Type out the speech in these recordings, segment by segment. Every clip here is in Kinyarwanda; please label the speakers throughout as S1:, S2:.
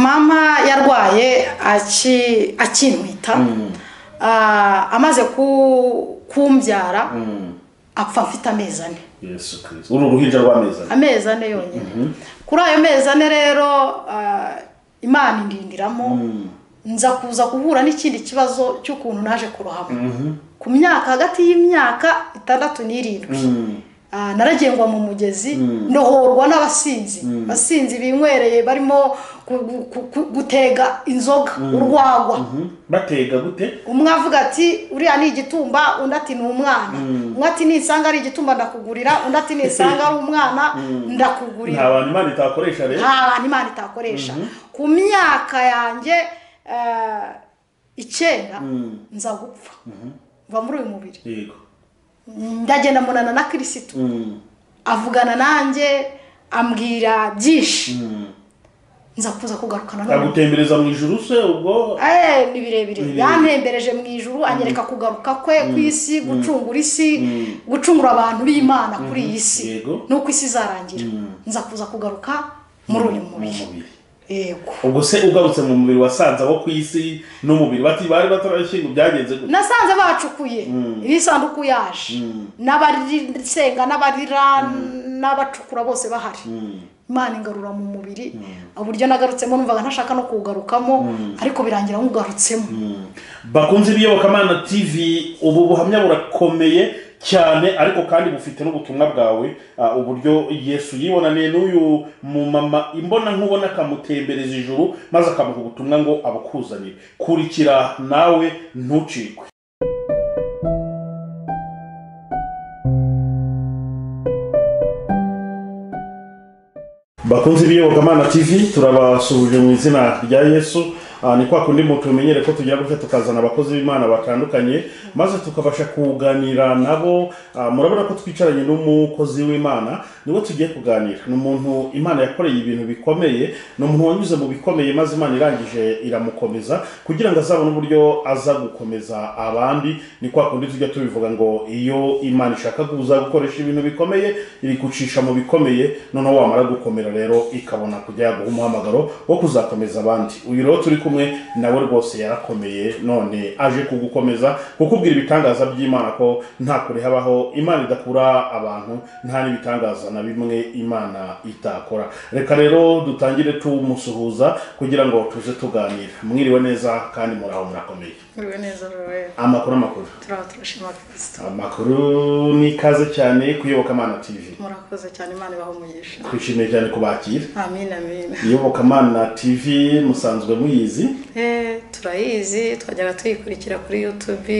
S1: mama yarwaye aki- akinkwita Ah, amaze ku- kumbyara apfa mfite amezi ane
S2: yesu kirisito uru ruhinja rw'amezi abiri
S1: amezi ane yonyine kuri ayo mezi ane rero ah, imana indindiramo nza kuza guhura n'ikindi kibazo cy'ukuntu naje kurohama ku myaka hagati y'imyaka itandatu n'irindwi Ah, naragengwa mu mugezi ndohorwa n'abasinzi abasinzi binywereye barimo gu- gu- gu- gutega inzoga urwagwa
S2: batega gute
S1: umwe avuga ati uriya ni igitumba undi ati ni umwana umwe ati nisanga ari igitumba ndakugurira undi ati nisanga ari umwana ndakugurira
S2: nta bantu imana itakoresha rero
S1: nta bantu imana itakoresha ku myaka yanjye eh, icyenda nza gupfa mva muri uyu mubiri
S2: yego
S1: ndagenda mbonana na kirisitu avugana nanjye ambwira byinshi nza kuza kugarukana na
S2: agutembereza mu ijuru se ubwo
S1: Eh, ni birebire
S2: birebire.
S1: yantembereje mu ijuru anyereka kugaruka kwe ku isi gucungura isi gucungura abantu b'imana kuri iyi si
S2: Yego.
S1: nuko isi izarangira nza kuza kugaruka muri uyu mubiri
S2: mubiri
S1: yego
S2: ubwo se ugarutse mu mubiri wasanze abo ku isi n'umubiri bati bari batarashyingo byagenze gute
S1: nasanze bacukuye iyi sanduku yaje n'abarisenga n'abarira n'abacukura bose bahari imana ingarura mu mubiri uburyo nagarutsemo numvaga ntashaka no kuwugarukamo ariko birangira nkugarutsemo
S2: bakunze ibiyobokamana tv ubu buhamya burakomeye cyane ariko kandi bufite n'ubutumwa bwawe ah, uburyo yesu yibonaniye n'uyu mumama imbona nkubona akamutembereza ijuru maze akamuha ubutumwa ngo abukuzanire kurikira nawe ntucikwe bakunze ibiyobokamana tv turabasuhuje mu izina rya yesu Ah, ni kwa kundi mu tumenyere ko tugira gutya tukazana abakozi b'imana batandukanye maze tukabasha kuganira nabo Ah, murabona ko twicaranye n'umukozi w'imana niwe tugiye kuganira ni umuntu imana yakoreye ibintu bikomeye ni umuntu wanyuze mu bikomeye maze imana irangije iramukomeza kugira ngo azabone uburyo aza gukomeza abandi ni kwa kundi tujya tubivuga ngo iyo imana ishaka kuza gukoresha ibintu bikomeye iri gucisha mu bikomeye noneho wamara gukomera rero ikabona kujya yaguha umuhamagaro wo kuzakomeza abandi uyu rero turi kumwe nawe rwose yarakomeye none aje kugukomeza kukubwira ibitangaza by'imana ko nta kure habaho imana idakura abantu nta n'ibitangaza na bimwe imana itakora reka rero dutangire tumusuhuza kugira ngo tuze tuganira mwiriwe neza kandi muraho murakomeye
S1: Uriwe neza rero
S2: amakuru amakuru
S1: turaba turashima kirisito
S2: amakuru ni ikaze cyane kuyobokamana tv
S1: murakoze cyane imana ibaha umugisha
S2: twishimiye cyane kubakira
S1: amin amin
S2: iyobokamana tv musanzwe muyizi
S1: Eh, turayizi twajyaga tuyikurikira kuri youtube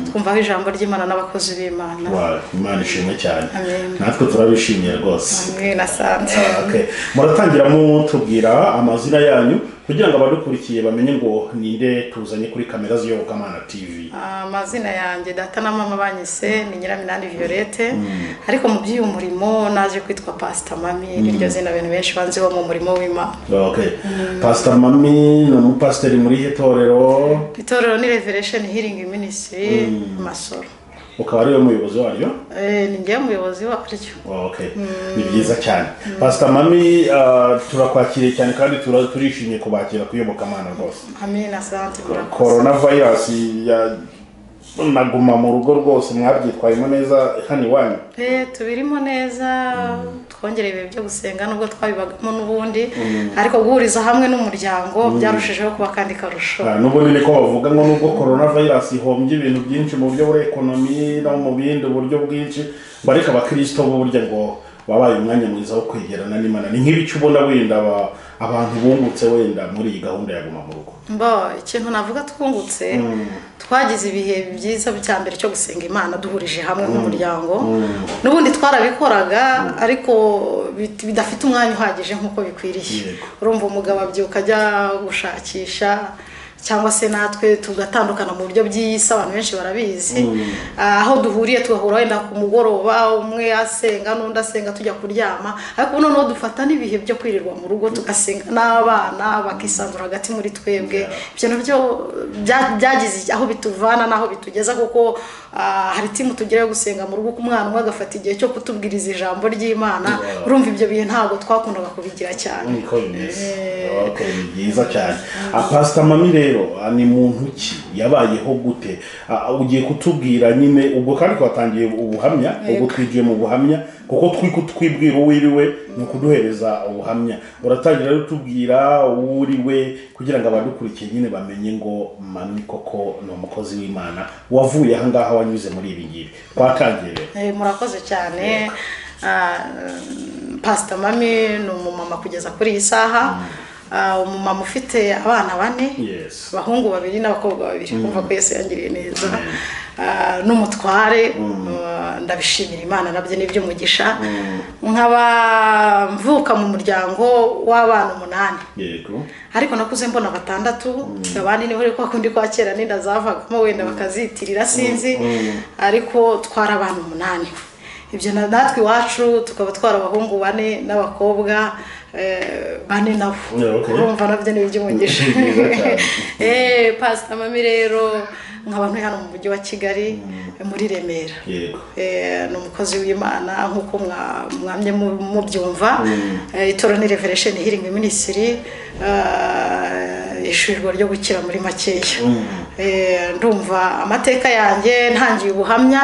S1: twumvaho ijambo ry'imana n'abakozi b'imana
S2: Wa, imana ishimwe cyane
S1: Amen.
S2: natwe turabishimiye rwose
S1: amwe nasanze
S2: Okay. muratangira mutubwira amazina yanyu kugira ngo abadukurikiye bamenye ngo ninde tuzanye kuri kamera z'iyobokamana tv
S1: amazina yanjye data na mama banyise ni nyiraminani violette ariko mu by'uyu murimo naje kwitwa pasita mami niryo zina abantu benshi banziho mu murimo w'imana
S2: okay. pastor mami ni umupasiteri muri ihe torero
S1: itorero ni revelation healing ministry masoro
S2: ukaba ariwe muyobozi waryo
S1: Eh, ni njyewe umuyobozi waryo
S2: okay. ni byiza cyane pastor mami ah, turakwakiriye cyane kandi tura- turishimye kubakira kuyobokamana rwose
S1: amina asante murakoze
S2: korona vayirasi naguma mu rugo rwose mwabyitwayemo neza hano iwanyu
S1: Eh, tubirimo neza twongereye ibihe byo gusenga nubwo twabibagamo n'ubundi ariko guhuriza hamwe n'umuryango byarushijeho kuba kandi karusho
S2: Ah, n'ubundi ni ko bavuga ngo nubwo korona virus ihombye ibintu byinshi mu buryo bwa ekonomi no mu bindi buryo bwinshi bareka abakirisito bo burya ngo babaye umwanya mwiza wo kwegerana n'imana ni nk'ibice ubona wenda aba- abantu bungutse wenda muri iyi gahunda ya guma mu rugo
S3: mbo ikintu navuga twungutse twagize ibihe byiza bya mbere cyo gusenga imana duhurije hamwe nk'umuryango n'ubundi twarabikoraga ariko bit- bidafite umwanya uhagije nk'uko bikwiriye
S2: Yego.
S3: urumva umugabo abyuka ajya gushakisha cyangwa se natwe tugatandukana mu buryo by'isi abantu benshi barabizi Ah, aho duhuriye tugahura wenda ku mugoroba umwe asenga n'undi asenga tujya kuryama ariko ubu noneho dufata n'ibihe byo kwirirwa mu rugo tugasenga n'abana bakisanzura hagati muri twebwe ibyo nabyo bya- byagize aho bituvana n'aho bitugeza kuko
S1: ah, hari timu tugira yo gusenga mu rugo uko umwana umwe agafata igihe cyo kutubwiriza ijambo ry'imana urumva ibyo bihe ntabwo twakundaga kubigira cyane
S2: niko bimeze Okay, ni byiza cyane Ah, pastor mami rero ah, ni muntu ki yabayeho gute Ah, ugiye kutubwira nyine ubwo kandi twatangiye ubuhamya ubwo twigiye mu buhamya kuko turi kutwibwira uwiriwe ni ukuduhereza ubuhamya uratangira rero utubwira uwuriwe kugira ngo abadukurikiye nyine bamenye ngo mami koko ni umukozi w'imana wavuye aha ngaha wanyuze muri ibi ngibi twatangiye rero
S1: Eh, murakoze cyane Ah, pasita mami ni umumama kugeza kuri iyi saha Ah, umumama ufite abana bane
S2: Yes.
S1: abahungu babiri n'abakobwa babiri kumva ko yesu yangiriye neza Ah, n'umutware Ah, ndabishimira imana nabyo ni iby'umugisha nkaba mvuka mu muryango w'abana umunani
S2: yego
S1: ariko nakuze mbona batandatu abandi niho ariko kundi kwa kera ninda zavagamo wenda bakazitirira sinzi ariko twari abantu umunani ibyo na- natwe iwacu tukaba twari abahungu bane n'abakobwa eh, bane nabo
S2: Yeah, okay.
S1: urumva nabyo ni iby'umugisha
S2: Byiza cyane.
S1: Eh, pasita mami rero nkaba ntuye hano mu mujyi wa kigali muri remera
S2: yego
S1: Eh, ni umukozi w'imana nk'uko mwa- mwamye mu- mubyumva Eh, itorero ni revelation healing ministry eh, ishurirwa ryo gukira muri makeya Eh, ndumva amateka yanjye ntangiye ubuhamya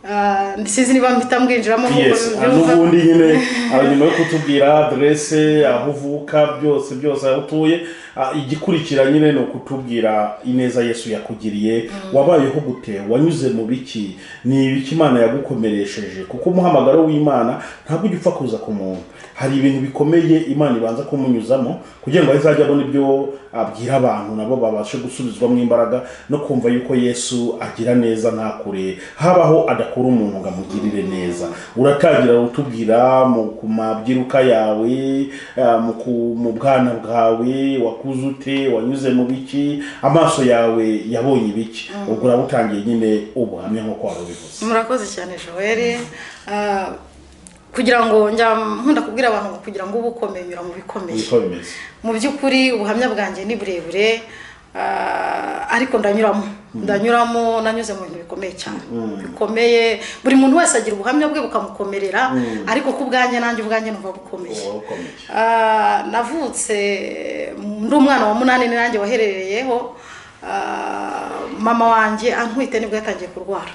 S1: Eh, sinzi niba mpita mbwinjiramo nk'uko
S2: yes ah, n'ubundi nyine ah, nyuma yo kutubwira adrese aho uvuka byose byose aho utuye ah, igikurikira nyine ni ukutubwira ineza yesu yakugiriye wabayeho gute wanyuze mu biki ni ibiki imana yagukomeresheje kuko umuhamagaro w'imana ntabwo ujya upfa kuza ku muntu hari ibintu bikomeye imana ibanza kumunyuzamo kugira ngo azajye abona ibyo abwira abantu nabo babashe gusubizwamo imbaraga no kumva yuko yesu agira neza ntakure habaho adakura umuntu ngo amugirire neza uratangira utubwira mu ku mabyiruka yawe ah, mu ku- mu bwana bwawe wakuze ute wanyuze mu biki amaso yawe yabonye ibiki ubwo uraba utangiye nyine ubuhamya nk'uko wari ubivuze
S1: murakoze cyane joel Ah, kugira ngo njya nkunda kubwira abantu ngo kugira ngo ube ukomeye unyura mu bikomeye
S2: niko bimeze
S1: mu by'ukuri ubuhamya bwanjye ni burebure ah, ariko ndanyuramo ndanyuramo nanyuze mu bintu bikomeye cyane bikomeye buri muntu wese agira ubuhamya bwe bukamukomerera ariko ku bwanjye nanjye ubwanjye numva bukomeye
S2: Uba ukomeye
S1: Ah, navutse ndi umwana wa munani nanjye waherereyeho Ah, mama wanjye antwite nibwo yatangiye kurwara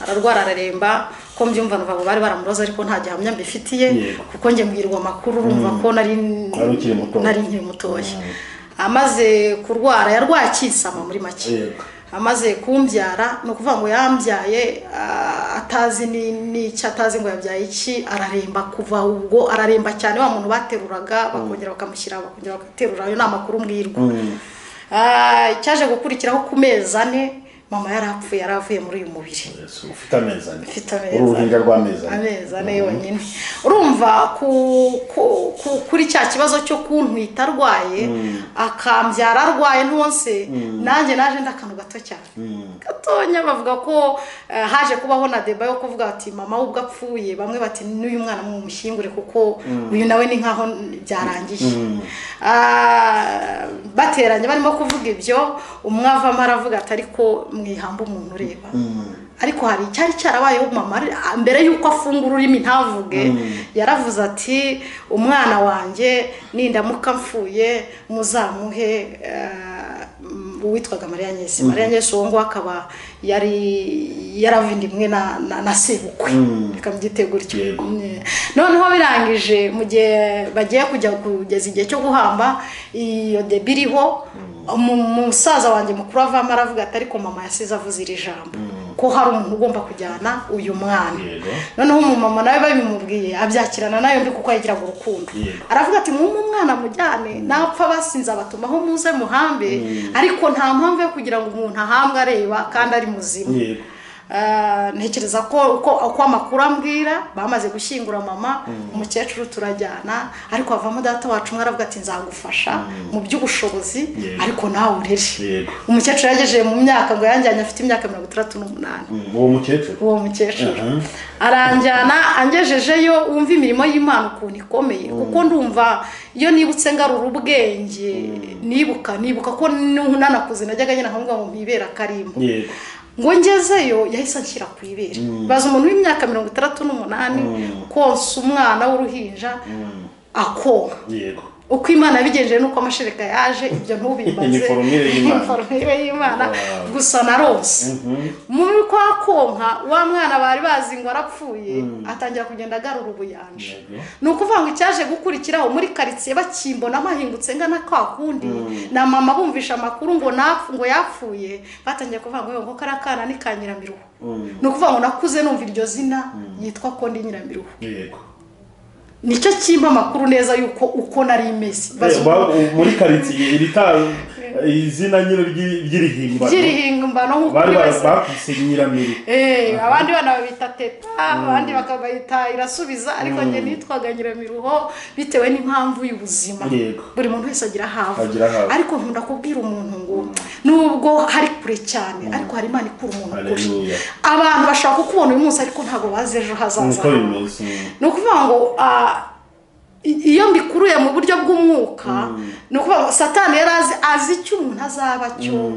S1: ararwara araremba ko mbyumva numva ngo bari baramuroza ariko nta gihamya mbifitiye
S2: Yego.
S1: kuko njye mbwirwa amakuru urumva ko nari
S2: Wari ukiri muto.
S1: nari nkiri mutoya amaze kurwara yarwaye akisama muri make
S2: Yego.
S1: amaze kumbyara ni ukuvuga ngo yambyaye ah, atazi ni- n'icyo atazi ngo yabyaye iki araremba kuva ubwo araremba cyane wa muntu bateruraga bakongera bakamushyira bakongera bagaterura ayo ni amakuru mbwirwa Ah, icyaje gukurikiraho ku mezi ane mama yari apfuye yari avuye muri uyu mubiri
S2: Yesu, ufite ameza ane
S1: mfite
S2: uri uruhinja rw'ameza ane
S1: ameza ane yonyine urumva ku- ku- ku- kuri cya kibazo cyo kuntwita arwaye akambyara arwaye ntonse nanjye naje ndi akantu gato cyane gatonya bavuga ko eh, haje kubaho na deba yo kuvuga bati mama we ubwo apfuye bamwe bati n'uyu mwana mumushyingure kuko uyu nawe ni nkaho byarangiye Ah, bateranye barimo kuvuga ibyo umwe avamo aravuga ati ariko mwihamba umuntu ureba ariko hari icyari cyarabayeho mama ari- ah, mbere y'uko afungura ururimi ntavuge yaravuze ati umwana wanjye nindamuka mfuye muzamuhe eh, m- uwitwaga mariya nyesi mariya nyesi uwo nguwo akaba yari yaravindimwe na, na, na sebukwe reka mbyite gutyo
S2: Yego.
S1: Mm. noneho birangije mu gihe bagiye kujya kugeza igihe cyo guhamba iyo debi iriho umu- umusaza wanjye mukuru avamo aravuga ati ariko mama yasize avuze iri jambo ko hari umuntu ugomba kujyana uyu mwana
S2: Yego.
S1: noneho umumama nawe babimubwiye abyakirana nayo mbi kuko yagiraga urukundo
S2: Yego.
S1: aravuga ati mwumwe umwana mujyane napfa basinze abatumaho muze muhambe ariko nta mpamvu yo kugira ngo umuntu ahambwe areba kandi ari muzima
S2: yego
S1: Ah, ntekereza ko uko uko amakuru ambwira bamaze gushyingura mama umukecuru turajyana ariko havamo data wacu umwe aravuga ati nzagufasha mu by'ubushobozi
S2: Yego.
S1: ariko nawe urere
S2: Yego.
S1: umukecuru yagejeje mu myaka ngo yanjyanye afite imyaka mirongo itandatu n'umunani
S2: Mm, uwo mukecuru
S1: uwo mukecuru
S2: Aha.
S1: aranjyana angejejeyo wumva imirimo y'imana ukuntu ikomeye kuko ndumva iyo nibutse ngarura ubwenge nibuka nibuka ko n'ubu nanakuze najyaga nyina nkavuga ngo mpibera karimbo
S2: yego
S1: ngo ngezeyo yahise anshyira ku ibere baza umuntu w'imyaka mirongo itandatu n'umunani konsa umwana w'uruhinja akonka
S2: yego
S1: uko imana yabigenje nuko amashereka yaje ibyo ntubimbaze
S2: Ni forumire y'Imana.
S1: Forumire y'imana
S2: Wow.
S1: gusa narose muri kwa konka wa mwana bari bazi ngo arapfuye atangira kugenda agarura ubuyanja
S2: Yego.
S1: ni ukuvuga ngo icyaje gukurikiraho muri karitsiye bakimbona mahingutse ngana kwa kundi na mama bumvisha amakuru ngo napfu ngo yapfuye batangiye kuvuga ngo ngo kariya kana ni ka nyiramiruho
S2: Mm.
S1: ni ukuvuga ngo nakuze numva iryo zina yitwa kondi nyiramiruho
S2: yego
S1: nicyo kimba amakuru neza yuko uko nari imeze Baza
S2: Eh, ba- u- muri karitsiye iri ta- izina nyine ry'i- ry'irihimbano
S1: ry'irihimbano nk'uko
S2: bari
S1: buri
S2: ba-
S1: wese
S2: bakise nyiramiri
S1: Eh, abandi bana babita teta abandi bakabayita irasubiza ariko njye nitwaga nyiramiruho bitewe n'impamvu y'ubuzima
S2: Yego.
S1: buri muntu wese agira ahavu
S2: Agira ahavu.
S1: ariko nkunda kubwira umuntu ngo nubwo hari kure cyane ariko hari imana ikura umuntu kure
S2: Haleluya.
S1: abantu bashaka kukubona uyu munsi ariko ntabwo bazi ejo hazaza
S2: nkuko
S1: hawe.
S2: bimeze mm.
S1: ni ukuvuga ngo ah, i- iyo mbikuruye mu buryo bw'umwuka ni ukuvuga ngo satani yari azi azi icyo umuntu azaba cyo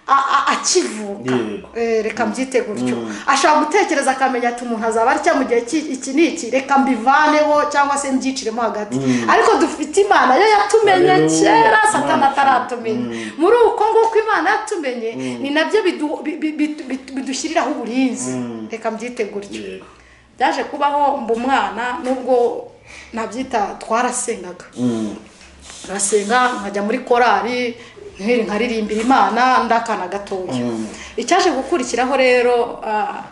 S1: a- a- akivuka
S2: Yego.
S1: Eh, reka mbyite gutyo ashobora gutekereza akamenya ati umuntu azaba atya mu gihe ki- iki n'iki reka mbivaneho cyangwa se mbyiciremo hagati ariko dufite imana yo yatumenye
S2: Haleluya.
S1: kera
S2: Imana
S1: satani ataratumenya muri uko nguko imana yatumenye ni nabyo bidu- bi- bi- bi- bi- bidushyiriraho uburinzi reka mbyite gutyo
S2: yego
S1: byaje kubaho mba umwana nubwo nabyita twarasengaga ngasenga nkajya muri korari nkiri nkaririmbira imana ndakana gatoya icyaje gukurikiraho rero ah,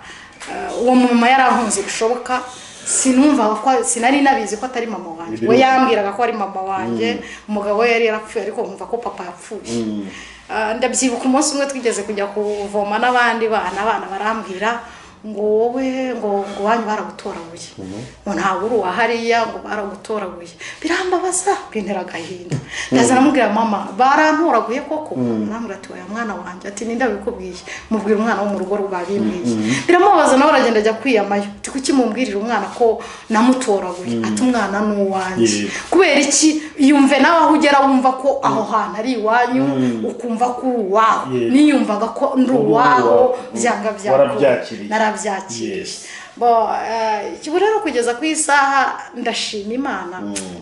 S1: ah, uwo mama yarankunze bishoboka sinumvaga ko sinari nabizi ko atari mama wanjye we yambwiraga ko ari mama wanjye umugabo we yari yarapfuye ariko nkumva ko papa yapfuye Ah, ndabyibuka umunsi umwe twigeze kujya kuvoma n'abandi bana abana barambwira ngo wowe ngo ngo wanyu baragutoraguye ngo ntabwo uri uwa hariya ngo baragutoraguye birambabaza bintera agahinda ndaza namubwira mama barantoraguye koko arambwira ati oya mwana wanjye ati ninde wabikubwiye mubwira umwana wo mu rugo rwa bimbwiye biramubabaza nawe aragenda ajya kwiyamayo ati kuki mumbwirira umwana ko namutoraguye ati umwana ni uwanjye
S2: Yego.
S1: kubera iki yumve nawe aho ugera wumva ko aho hantu ari iwanyu ukumva ko uri uwaho
S2: Yego.
S1: niyumvaga ko ndi
S2: Uri
S1: uwaho
S2: uwaho.
S1: byanga byanga
S2: Warabyakiriye.
S1: narabyakiriye
S2: Yes.
S1: bo eh, ubu rero kugeza ku isaha ndashima imana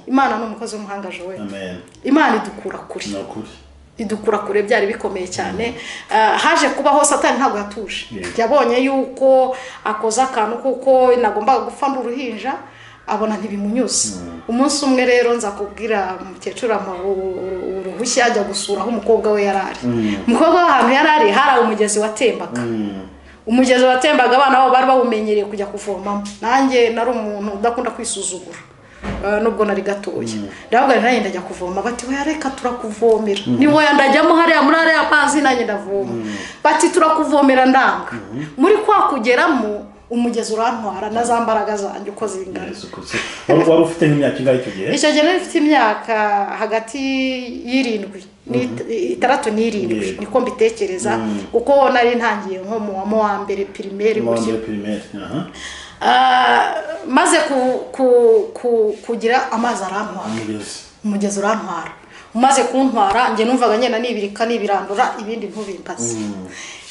S1: imana ni umukozi w'umuhanga jowe
S2: amen
S1: imana idukura kure
S2: ni ukuri
S1: idukura kure byari bikomeye cyane Eh, haje kubaho satani ntabwo yatuje
S2: Yego.
S1: yabonye yuko akoze akantu kuko nagombaga gupfa ndi uruhinja abona ntibimunyuze umunsi umwe rero nza kubwira umukecuru amuha u- u- uruhushya ajya gusura aho umukobwa we yari ari umukobwa we ahantu yari ari hari umugezi watembaga umugezi watembaga abana babo bari bawumenyereye kujya kuvomamo nanjye nari umuntu udakunda kwisuzugura eh, nubwo nari gatoya ndavuga nti nanjye ndajya kuvoma bati we reka turakuvomera ni woya ndajyamo hariya muri hariya pazi nanjye ndavoma bati turakuvomera ndanga muri kwa kugeramo umugezi urantwara na za mbaraga zanjye uko zingana
S2: yesu kuko wari wari ufite nk'imyaka ingahe icyo gihe
S1: icyo gihe nari mfite imyaka hagati y'irindwi n'it- itandatu n'irindwi
S2: Yego.
S1: niko mbitekereza kuko nari ntangiye nko mu wa- mu wa mbere pirimeri
S2: mu wa
S1: gutyo
S2: mbere pirimeri aha
S1: Ah, maze ku- ku- ku- kugira amazi arantwara
S2: umugezi
S1: umugezi urantwara umaze kuntwara njye numvaga ngenda nibirika nibirandura ibindi ntubimbaze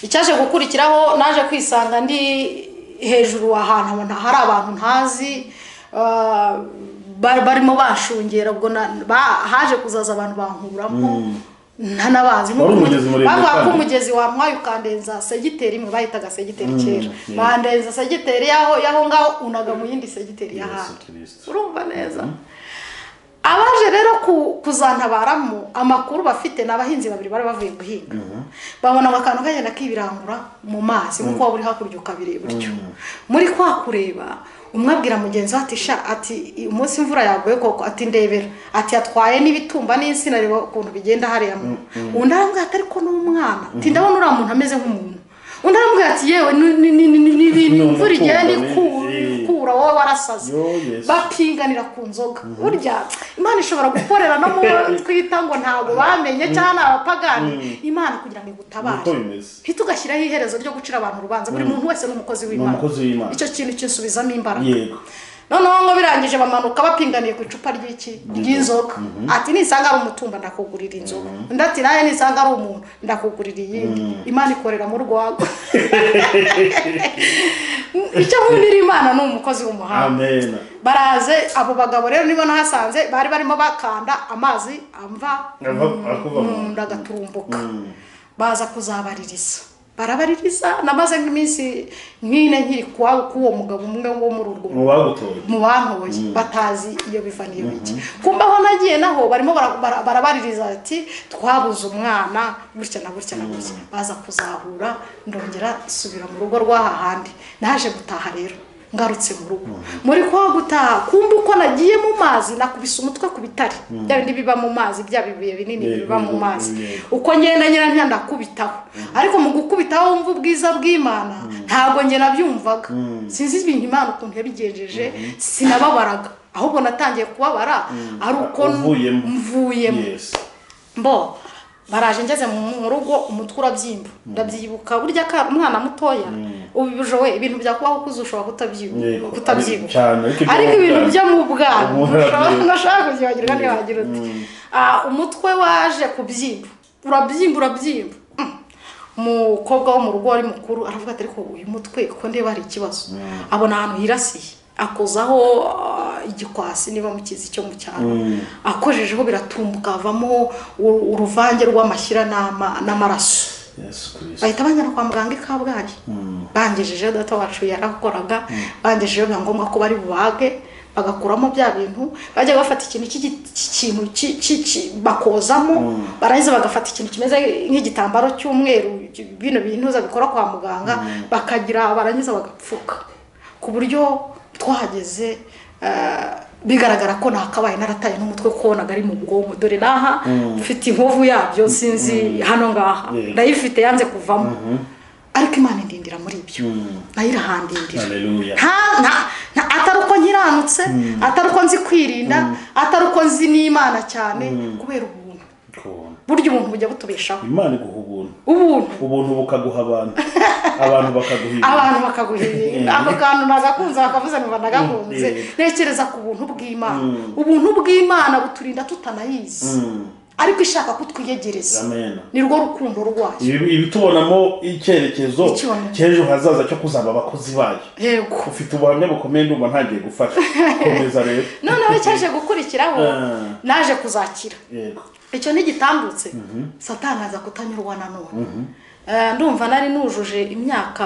S1: icyaje gukurikiraho naje kwisanga ndi hejuru ahantu nta- hari abantu ntazi ah, bari- barimo bashungera ubwo na- ba- haje kuzaza abantu bankuramo ntanabazi
S2: Wari umugezi muremure
S1: bavuga ko
S2: kandi.
S1: umugezi wamwaye ukandenza segiteri imwe bahitaga segiteri kera
S2: yeah.
S1: bandenza segiteri yaho yaho ngaho unaga mu yindi segiteri
S2: yesu
S1: y'ahandi
S2: kirisito
S1: urumva neza abaje rero ku- kuzantabaramo amakuru bafite ni abahinzi babiri bari bavuye guhinga babona ngo akantu kagenda kibirangura mu mazi nk'uko waba uri hakurya ukabireba utyo muri kwa kureba umwe abwira mugenzi we ati sha ati "I- umunsi imvura yaguye koko ati ndebera ati yatwaye n'ibitumba n'insina reba ukuntu bigenda hariya mu undi arambwira ati ariko n'umwana ati ndabona uriya muntu ameze nk'umuntu undi arambwira ati yewe ni- ni- ni- ni- ni- ni- ni imvura igenda iku- ikura wowe warasaze
S2: Yo, Yesu.
S1: bapinganira ku nzoga burya imana ishobora gukorera no mu bo twita ngo ntabwo bamenye cyangwa ni abapagani imana kugira ngo igutabare
S2: Niko bimeze.
S1: ntitugashyiraho iherezo ryo gucira abantu urubanza buri muntu wese ni umukozi w'imana
S2: umukozi w'Imana.
S1: icyo kintu kinsubizamo imbaraga
S2: yego
S1: noneho ngo birangije bamanuka bapinganiye ku icupa ry'iki ry'inzoga ati nisanga ari umutumba ndakugurira inzoga undi ati nawe nisanga ari umuntu ndakugurira iyindi imana ikorera mu rwago icyo nkundira imana ni umukozi w'umuhanda
S2: amen
S1: baraze abo bagabo rero nibo nahasanze bari barimo bakanda amazi amva
S2: Ava- akuva mu-
S1: mu nda agaturumbuka baza kuzabaririza barabaririza namaze nk'iminsi nk'ine nkiri kwa- k'uwo mugabo umwe wo muri urwo
S2: mu bagutoye
S1: mu bantoye batazi iyo biva n'iyo bijya kumva aho nagiye naho barimo bara- bara- barabaririza ati twabuze umwana gutya na gutya na gutya baza kuzahura ndongera subira mu rugo rw'aha handi naje gutaha rero ngarutse mu rugo muri kwa gutaha kumva uko nagiye mu mazi nakubise umutwe ku bitare bya bindi biba mu mazi bya bibuye binini
S2: Yego,
S1: biba mu
S2: yego,
S1: mazi
S2: yego.
S1: uko ngenda nyirantya ndakubitaho ariko mu gukubitaho wumva ubwiza bw'imana ntabwo nge nabyumvaga sinzi ibintu imana ukuntu yabigenjeje sinababaraga ahubwo natangiye kubabara ari uko
S2: Uvuyemo.
S1: mvuyemo
S2: yes
S1: mbo baraje ngeze mu mu rugo umutwe urabyimba ndabyibuka burya ka umwana mutoya ubibuje we ibintu byakubaho ukuze ushobora
S2: Yego.
S1: kutabyibuka kutabyibuka
S2: Cyane, ariko
S1: ariko
S2: ibyo
S1: ibintu
S2: byaje.
S1: byo mu bwana
S2: Ubu
S1: ntushobora-
S2: urabyibuka.
S1: ntushobora kubyibagirwa niba wagira uti "Ah, umutwe waje kubyimba urabyimba urabyimba Mm. umukobwa wo mu rugo wari mukuru aravuga ati ariko uyu mutwe ko ndeba hari ikibazo abona ahantu hirasiye akozaho ah, igikwasi niba mukizi cyo mu cyaro akojejeho biratumbuka havamo u- uruvange rw'amashyira n'ama- n'amaraso
S2: yesu kirisito
S1: bahita banjyana kwa muganga i kabgayi bangejejeho data wacu yarakoraga bangejejeho biba ngombwa ko bari bubage bagakuramo bya bintu bajya bafata ikintu cy'igi- cy'ikintu ki- ki- ki- bakozamo barangiza bagafata ikintu kimeze nk'igitambaro cy'umweru ki- bino bintuza bikora kwa muganga bakagira barangiza bagapfuka ku buryo twahageze eh, bigaragara ko nakabaye narataye n'umutwe ko naga ari mu bwonko dore n'aha mfite inkovu yabyo sinzi hano ngaha
S2: Yeah.
S1: ndayifite yanze kuvamo ariko imana indindira muri ibyo nayo irahandindira
S2: haleluya
S1: nta- nta- nta- atari uko nkiranutse atari uko nzi kwirinda atari uko nzi n'imana cyane kubera ubuntu
S2: kubona
S1: burya ubuntu bujya butubeshaho
S2: imana iguha ubuntu
S1: ubuntu
S2: ubuntu bukaguha abantu abantu bakaguhira
S1: abantu bakaguhirira ako kantu nagakunze bakavuze ngo nagakunze
S2: Mm.
S1: ntekereza ku buntu bw'imana ubuntu bw'imana buturinda tutanayizi ariko ishaka kutwiyegereza
S2: amena
S1: ni rwo rukundo rwayo
S2: ibi ibitubonamo icyerekezo
S1: Icyerekezo.
S2: cy'ejo hazaza cyo kuzaba abakozi bayo
S1: yego
S2: ufite ubuhamya bukomeye ndumva ntagiye gufasha komeza rero
S1: noneho cyaje gukurikiraho
S2: Ah.
S1: naje kuzakira
S2: yego
S1: icyo ntigitambutse satani aza kutanyurwa nanone Eh, ndumva nari nujuje imyaka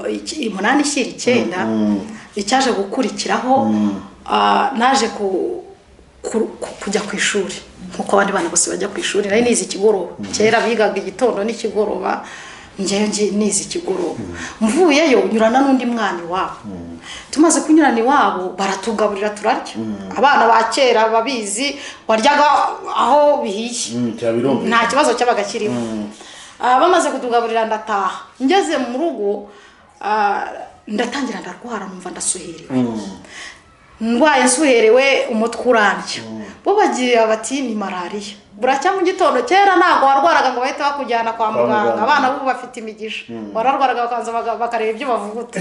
S1: eh, eh, umunani ishyira icyenda icyaje gukurikiraho ah, naje ku- ku- ku- kujya ku ishuri nk'uko abandi bana bose bajya ku ishuri nari nize ikigoroba kera bigaga igitondo n'ikigoroba ngewe ngi- nize ikigoroba mvuyeyo nyurana n'undi mwana iwabo tumaze kunyurana iwabo baratugaburira turarya abana ba kera babizi waryaga aho bihiye
S2: Mm, cyaba birumvikana.
S1: nta kibazo cyabaga kirimo Ah, bamaze kutugaburira ndataha ngeze mu rugo ah, ndatangira ndarwara numva ndasuherewe ndwaye nsuherewe umutwe urambye bo bagira bati ni malariya buracya mu gitondo kera ntabwo warwaraga ngo bahite bakujyana kwa muganga
S2: muganga.
S1: abana bo bafite imigisha wararwaraga bakaza baga- bakareba ibyo bavuguta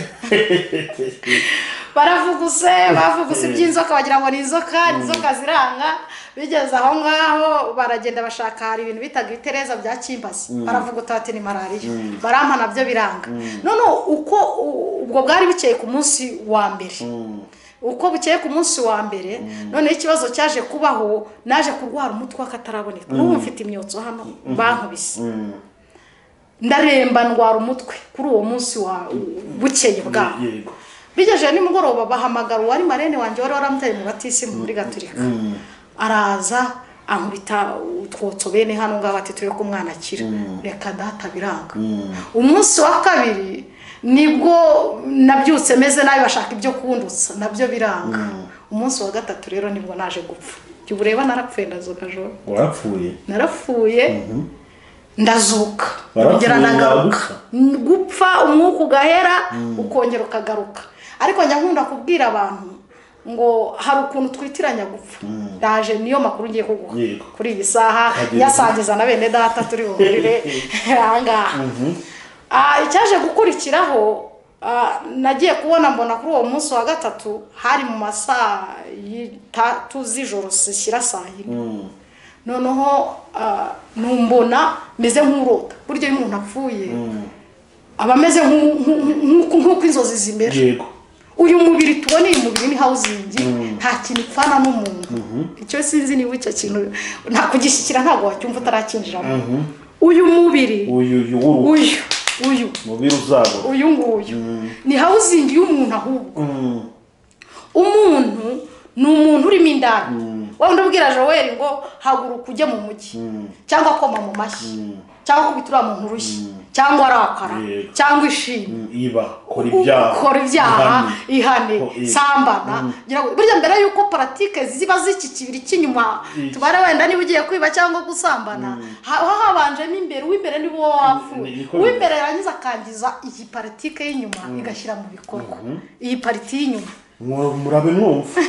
S1: baravuguse bavuguse iby'inzoka bagira ngo ni inzoka ni inzoka ziranga bigeze aho ngaho baragenda bashaka hari ibintu bitaga ibitereza bya kimbazi baravuguta bati ni malariya barampa nabyo biranga none uko u- ubwo bwari bukeye ku munsi wa mbere uko bukeye ku munsi wa mbere noneho ikibazo cyaje kubaho naje kurwara umutwe w'akataraboneka n'ubu mfite imyotso hano bankubise ndaremba ndwara umutwe kuri uwo munsi wa bukeye bwaho
S2: yego
S1: bigejeje nimugoroba bahamagara uwari marene wanjye wari waramutaye mu batisimu muri gaturika araza ankubita utwotso bene hano ngaho ati turebe ko umwana akira reka data biranga umunsi wa kabiri nibwo nabyutse meze nabi bashaka ibyo kundutsa nabyo biranga umunsi wa gatatu rero nibwo naje gupfa jya ureba narapfuye ndazuka joro
S2: warapfuye
S1: narapfuye ndazuka
S2: Warapfuye,
S1: ngera ndagaruka
S2: wagupfa.
S1: N- gupfa umwuka ugahera ukongera ukagaruka ariko njya nkunda kubwira abantu ngo hari ukuntu twitiranya gupfa ndaje niyo makuru ngiye kuguha
S2: Yego.
S1: kuri iyi saha
S2: Hageze.
S1: nyasangiza na bene data turi buhurire ahangaha Ah, icyaje gukurikiraho nagiye kubona mbona kuri uwo munsi wa gatatu hari mu masaa y'itatu z'ijoro zishyira saa yine noneho ah, numbona meze nk'urota burya iyo umuntu apfuye aba ameze nk'u- nk'u- nk'u- nk'uko inzozi zimera
S2: yego
S1: uyu mubiri tubona uyu mubiri ni hawuzingi nta kintu upfana n'umuntu icyo sinzi niba icyo kintu nta kugishyikira ntabwo wacyumva utarakinjiramo uyu mubiri
S2: uyu uyu w'uruhu
S1: uyu uyu
S2: mubiri uzabura
S1: uyu nguyu ni hawuzingi y'umuntu ahubwo
S2: Mm.
S1: umuntu ni umuntu urimo indani wenda ubwira joel ngo haguruka ujye mu mujyi cyangwa koma mu mashyi cyangwa kubita uriya muntu urushyi cyangwa arakara
S2: Yego.
S1: cyangwa ishimwe
S2: iba kora ibyaha
S1: ukora ibyaha
S2: ihane.
S1: ihane
S2: Ko- eh.
S1: sambana ngira ngo- burya mbere y'uko paratike ziba z'iki kibiri cy'inyuma
S2: Iki.
S1: tubara wenda niba ugiye kwiba cyangwa gusambana haba habanjemo imbere uw'imbere ni wo
S2: Ni-
S1: wapfuye
S2: niko bimeze.
S1: uw'imbere yarangiza akangiza iyi paratike y'inyuma igashyira mu bikorwa iyi pariti y'inyuma
S2: Mwa- murabe mwumva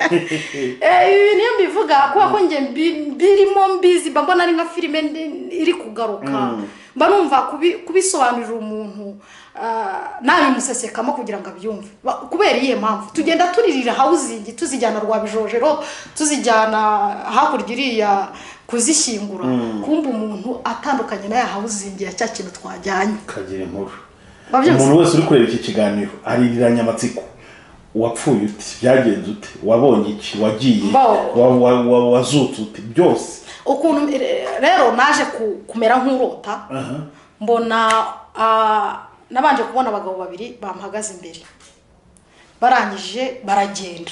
S1: Eh, ibi niyo mbivuga kubera ko njye mbi- mbirimo mbizi mba mbona ari nka filime ndi- iri kugaruka mba numva kubi- kubisobanurira umuntu ah, nabimusesekamo kugira ngo abyumve Ba- kubera iyihe mpamvu tugenda turirira hawuzingi tuzijyana rwa bijojero tuzijyana hakurya iriya kuzishyingura kumva umuntu atandukanye na ya hawuzingi ya cya kintu twajyanye
S2: kagira inkuru
S1: Wabyumvise?
S2: umuntu wese uri kureba iki kiganiro aririranye amatsiko wapfuye uti byagenze ute wabonye iki wagiye
S1: Bo-
S2: wa- wa- wa- wazutse ute byose
S1: ukuntu re- rero naje ku- kumera nk'urota mbona ah, nabanje kubona abagabo babiri bamuhagaze imbere barangije baragenda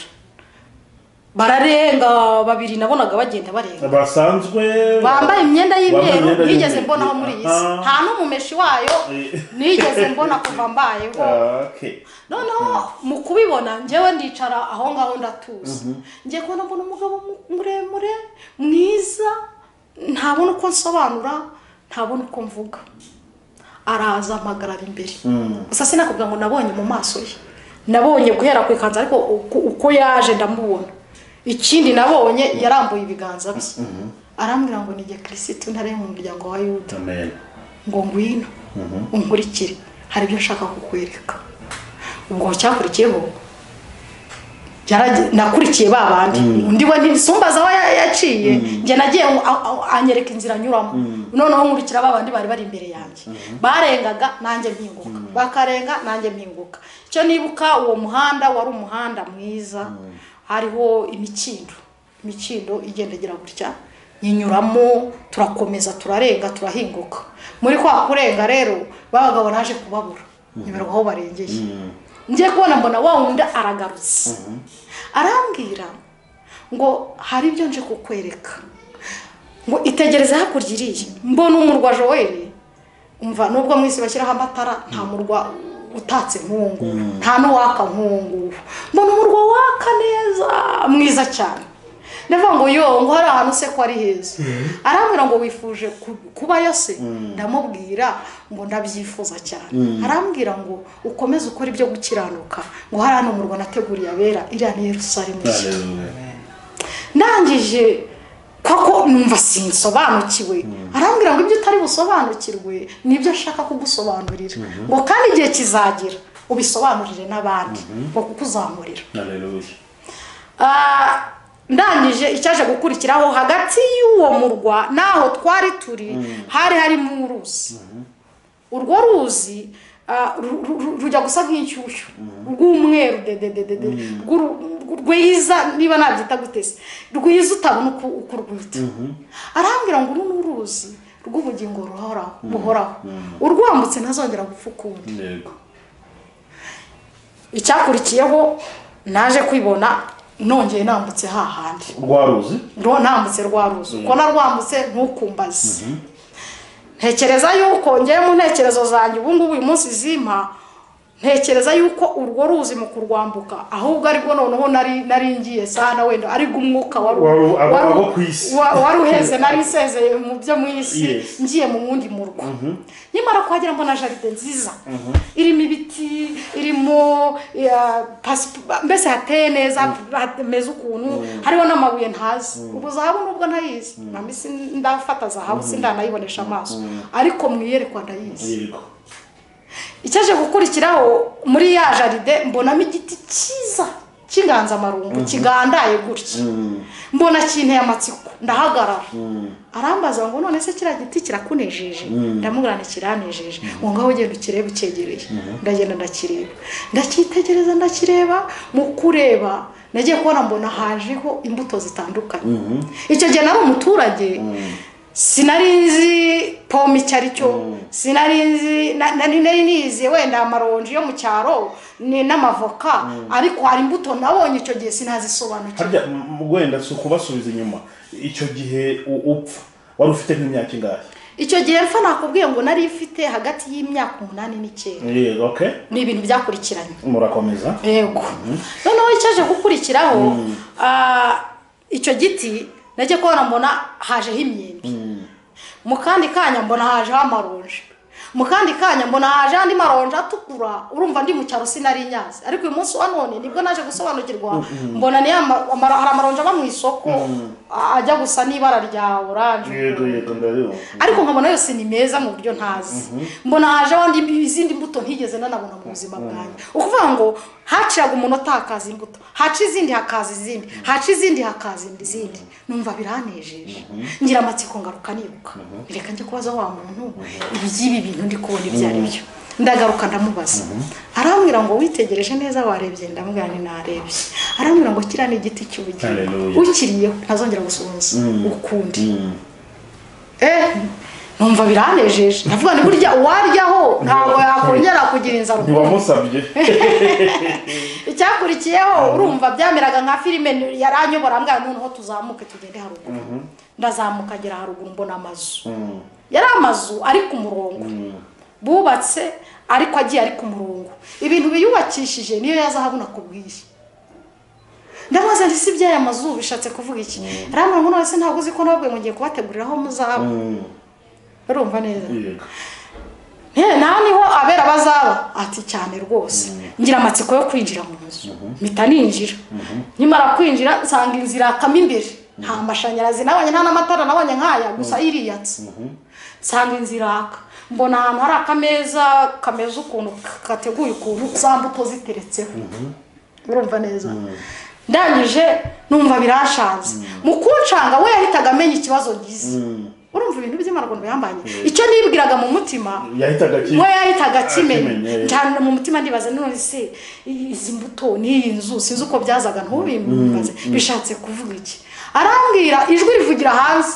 S1: bararenga babiri nabonaga bagenda barenga
S2: basanzwe
S1: bambaye imyenda
S2: Bambaye imyenda
S1: y'imyeru nigeze
S2: y'imyeru.
S1: mbonaho muri iyi si
S2: Aha.
S1: nta n'umumeshi wayo
S2: Eh.
S1: nigeze mbona kuva mbayeho
S2: Ah, okay.
S1: noneho mu kubibona njyewe ndicara aho ngaho ndatuza ngiye kubona mbona umugabo mu- muremure mwiza ntabona uko nsobanura ntabona uko mvuga araza mpagarara imbere gusa sinakubwira ngo nabonye mu maso ye nabonye guhera ku ikanzu ariko uko- uko yaje ndamubona ikindi nabonye yarambuye ibiganza bye arambwira ngo nige kirisitu ntare mu muryango wa yuda
S2: Amen.
S1: ngo ngwino unkurikire hari ibyo nshaka kukwereka ubwo cyakurikiyeho yarage- nakurikiye ba bandi undi we ntisumbaza aho ya- yaciye njye nagiye ngo a- a- anyereka inzira anyuramo noneho nkurikira ba bandi bari bari imbere yanjye barengaga nanjye mpinguka bakarenga nanjye mpinguka icyo nibuka uwo muhanda wari umuhanda mwiza hariho imikindo imikindo igendagera gutya nyinyuramo turakomeza turarenga turahinguka muri kwa kurenga rero babagabo naje kubabura nyemerwa aho barengeye ngiye kubona mbona wa wundi aragarutse arambwira ngo hari ibyo nje kukwereka ngo itegereze hakurya iriya mbona umurwa joel umva nubwo mu isi bashyiraho amatara nta murwa utatse nk'uwo nguwo nta n'uwaka nk'uwo nguwo mbona umurwa waka neza mwiza cyane ndavuga ngo yo ngo hari ahantu se ko ari heza arambwira ngo wifuje ku- kubayo se ndamubwira ngo ndabyifuza cyane arambwira ngo ukomeze ukora ibyo gukiranuka ngo hari hano umurwa nateguriye abera iriya ni yerusalemu nshya
S2: Hallelujah.
S1: ndangije koko numva sinsobanukiwe arambwira ngo ibyo utari busobanukirwe nibyo ashaka kugusobanurira ngo kandi igihe kizagera ubisobanurire n'abandi ngo kukuzamurira
S2: Hallelujah.
S1: Ah, ndangije icyaje gukurikiraho hagati y'uwo murwa n'aho twari turi hari harimo uruzi urwo ruzi ah, ru- ru- ru- rujya gusa nk'inshyushyu rw'umweru dedededede rw'uru- rw- rwiza niba nabyita gutese rwiza utabona uko uko urwita arambwira ngo uru ni uruzi rw'ubugingo ruhoraho buhoraho urwambutse ntazongera gupfa ukundi
S2: Yego.
S1: icyakurikiyeho naje kwibona nongeye nambutse hahandi
S2: rwaruzi
S1: rwo ntambutse rwa ruzi uko narwambutse ntukumbaze ntekereza yuko ngewe mu ntekerezo zanjye ubu ngubu uyu munsi zimpa ntekereza yuko urwo ruzi mu kurwambuka ahubwo aribwo noneho nari nari ngiye sana wenda aribwo umwuka wari
S2: Wari- abo-
S1: wari-
S2: abo ku isi.
S1: wa- wari uheze nari nsezeye mu byo mu isi
S2: Yes.
S1: ngiye mu wundi murwa nyamara kuhagera mbona jaride nziza irimo ibiti irimo ya, pasipa- mbese hateye neza hameze ukuntu hariho n'amabuye ntazi ubu zahabu nubwo ntayizi namba isi ndafata zahabu sindanayibonesha amaso ariko mu iyerekwa ndayizi
S2: yego
S1: icyaje gukurikiraho muri ya jaride mbonamo igiti cyiza cy'inganzamarumbu kigandaye gutya mbona kinteye amatsiko ndahagarara arambaza ngo none se kiriya giti kirakunejeje ndamubwira ngo kiranejeje ngo ngaho ugenda ukirebe ucyegereye ndagenda ndakireba ndacyitegereza ndakireba mu kureba nagiye kubona mbona hajeho imbuto zitandukanye icyo gihe nari umuturage sinari nzi pome icyo ari cyo sinari nzi nari nizi wenda amaronji yo mu cyaro ni n'amavoka ariko hari imbuto nabonye icyo gihe sinazisobanukirwa
S2: harya m- wenda si ukubasubiza inyuma icyo gihe u- upfa wari ufite nk'imyaka ingahe
S1: icyo gihe mpfa nakubwiye ngo nari ifite hagati y'imyaka umunani n'icyenda
S2: yego okay
S1: ni ibintu byakurikiranye
S2: murakomeza
S1: yego noneho icyaje gukurikiraho ah, icyo giti nacyo kubona mbona hajeho imyembe mu kandi kanya mbona hajeho amaronji mu kandi kanya mbona haje andi maronji atukura urumva ndi mu cyaro sinari nyazi ariko uyu munsi wa none nibwo naje gusobanukirwa mbona ni ya ma- amaro- hari amaronji aba mu isoko a- ajya gusa n'ibara rya oranje
S2: yego yego ndabibona
S1: ariko nkabona yose ni meza mu buryo ntazi mbona haje abandi izindi mbuto ntigeze nanabona mu buzima bwanjye ukuvuga ngo haciraga umunota hakaza imbuto haca izindi hakaza izindi haca izindi hakaza izindi numva biranejeje ngira amatsiko ngaruka nibuka reka njye kubaza wa muntu iby'ibi bintu ndi kubona ibyo ari byo ndagaruka ndamubaza arambwira ngo witegereje neza warebye ndamubwira ngo narebye arambwira ngo kiriya ni igiti cy'ubugingo
S2: Hallelujah.
S1: ukiriyeho ntazongera gusohoza ukundi
S2: Mm.
S1: eh numva biranejeje ndavuga ni burya uwaryaho ntabwo yakongera kugira inzara ukundi.
S2: ntiwamusabye
S1: icyakurikiyeho urumva byameraga nka filime ni- yaranyobora mbwa noneho tuzamuke tugende haruguru ndazamuka agera haruguru mbona amazu
S2: Mm.
S1: yari amazu ari ku murongo bubatse ariko agiye ari ku murongo ibintu biyubakishije niyo yazahabona kubwiye ndabaza nti si by'aya mazu bishatse kuvuga iki rambara ngo none se ntabwo uzi ko nababwiye ngo ngiye kubateguriraho muzaba
S2: Mm.
S1: urumva neza
S2: yego
S1: nta niho abera bazaba ati cyane rwose ngira amatsiko yo kwinjira mu nzu mpita ninjira nkimara kwinjira nsanga inzira yakamo imbere nta mashanyarazi nabonye nta n'amatara nabonye nk'aya gusa iriyatse nsanga inzira yaka mbona ahantu hari akameza kameze ukuntu kateguye ukuntu za mbuto ziteretseho urumva neza ndangije numva birashanze mu kunshanga we yahitaga amenya ikibazo ngize urumva ibintu by'amarwanda yambanye icyo nibwiraga mu mutima
S2: yahitaga ki
S1: we yahitaga akimenya
S2: Akimenya,
S1: cyane mu mutima ndibaza none se i- izi mbuto n'iyi nzu sinzi uko byazaga ntubimbaze bishatse kuvuga iki arambwira ijwi rivugira hanze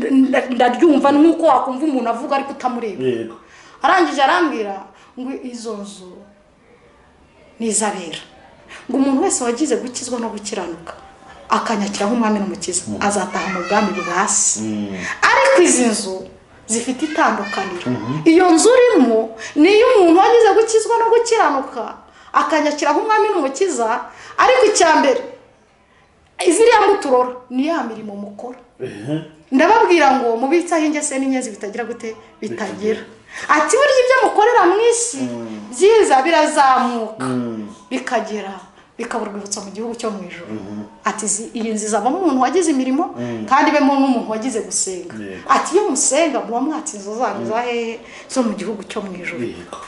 S1: n- n- ndaryumva nk'uko wakumva umuntu avuga ariko utamureba
S2: yego
S1: arangije arambwira ngo izo nzu ni izabera ngo umuntu wese wagize gukizwa no gukiranuka akanyakira nk'umwami n'umukiza azataha mu bwami bwa se ariko izi nzu zifite itandukaniro iyo nzu urimo ni iy'umuntu wagize gukizwa no gukiranuka akanyakira nk'umwami n'umukiza ariko icya mbere iziriya muturora ni ya mirimo mukora
S2: Ehe.
S1: ndababwira ngo mubitseho ingese n'inyenzi bitagira gute bitagira ati burya ibyo mukorera mu isi byiza birazamuka bikagera bikabura urwibutso mu gihugu cyo mu ijoro ati izi- iyi nzu izavamo umuntu wagize imirimo kandi ibemo n'umuntu wagize gusenga
S2: Yego.
S1: ati iyo musenga muba mwatse inzu zanyu za hehe zo mu gihugu cyo mu ijoro
S2: yego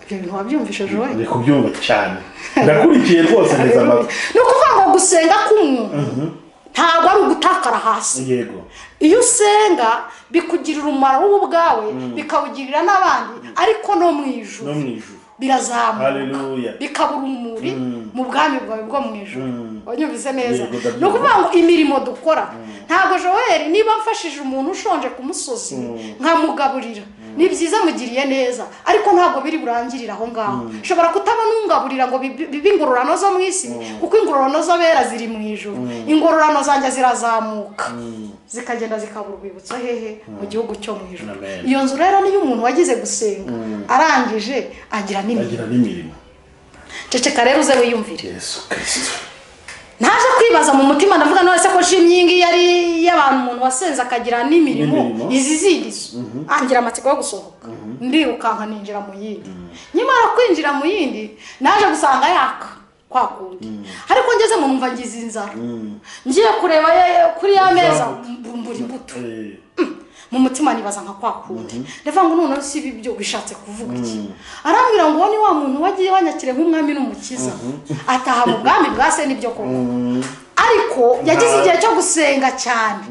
S1: ibyo bintu wabyumvise joye
S2: ndi kubyumva cyane ndakurikiye rwose neza amazu
S1: ni ukuvuga ngo gusenga k'umuntu ntabwo ari ugutakara hasi
S2: yego
S1: iyo usenga bikugirira umumaro wowe ubwawe bikawugirira n'abandi ariko no mu ijuru
S2: no mu ijuru
S1: birazamuka
S2: Haleluya.
S1: bikabura umuri mu bwami bwawe bwo mu ijoro wanyumvise neza
S2: Yego, ndabyumva.
S1: ni ukuvuga ngo imirimo dukora ntabwo joel niba mfashije umuntu ushonje ku musozi nkamugaburira ni byiza mugiriye neza ariko ntabwo biri burangirire aho ngaho nshobora kutabona ungaburira ngo bibe bibe ingororano zo mu isi kuko ingororano z'abera ziri mu ijoro ingororano zanjye zirazamuka zikagenda zikabura urwibutso hehe mu gihugu cyo mu ijoro
S2: Amen.
S1: iyo nzu rero niyo umuntu wagize gusenga arangije agira n'imirimo
S2: agira n'imirimo
S1: ceceka rero uze wiyumvire
S2: yesu kirisito
S1: naje kwibaza mu mutima ndavuga none se ko nshimye iyi ngiyi ari iy'abantu umuntu wasenze akagira n'imirimo
S2: N'imirimo.
S1: izi zindi zo angira amatsiko yo gusohoka ndirukanka ninjira mu yindi nyamara kwinjira mu yindi naje gusanga yaka kwa kundi ariko ngeze mu numva ngize inzara ngiye kureba ye- kuri ya meza mbura imbuto mu mutima nibaza nka kwa kundi ndavuga ngo noneho si ibi byo bishatse kuvuga iki arambwira ngo uwo ni wa muntu wagiye wanyakire nk'umwami n'umukiza ataha mu bwami bwa se n'ibyo koko ariko yagize igihe cyo gusenga cyane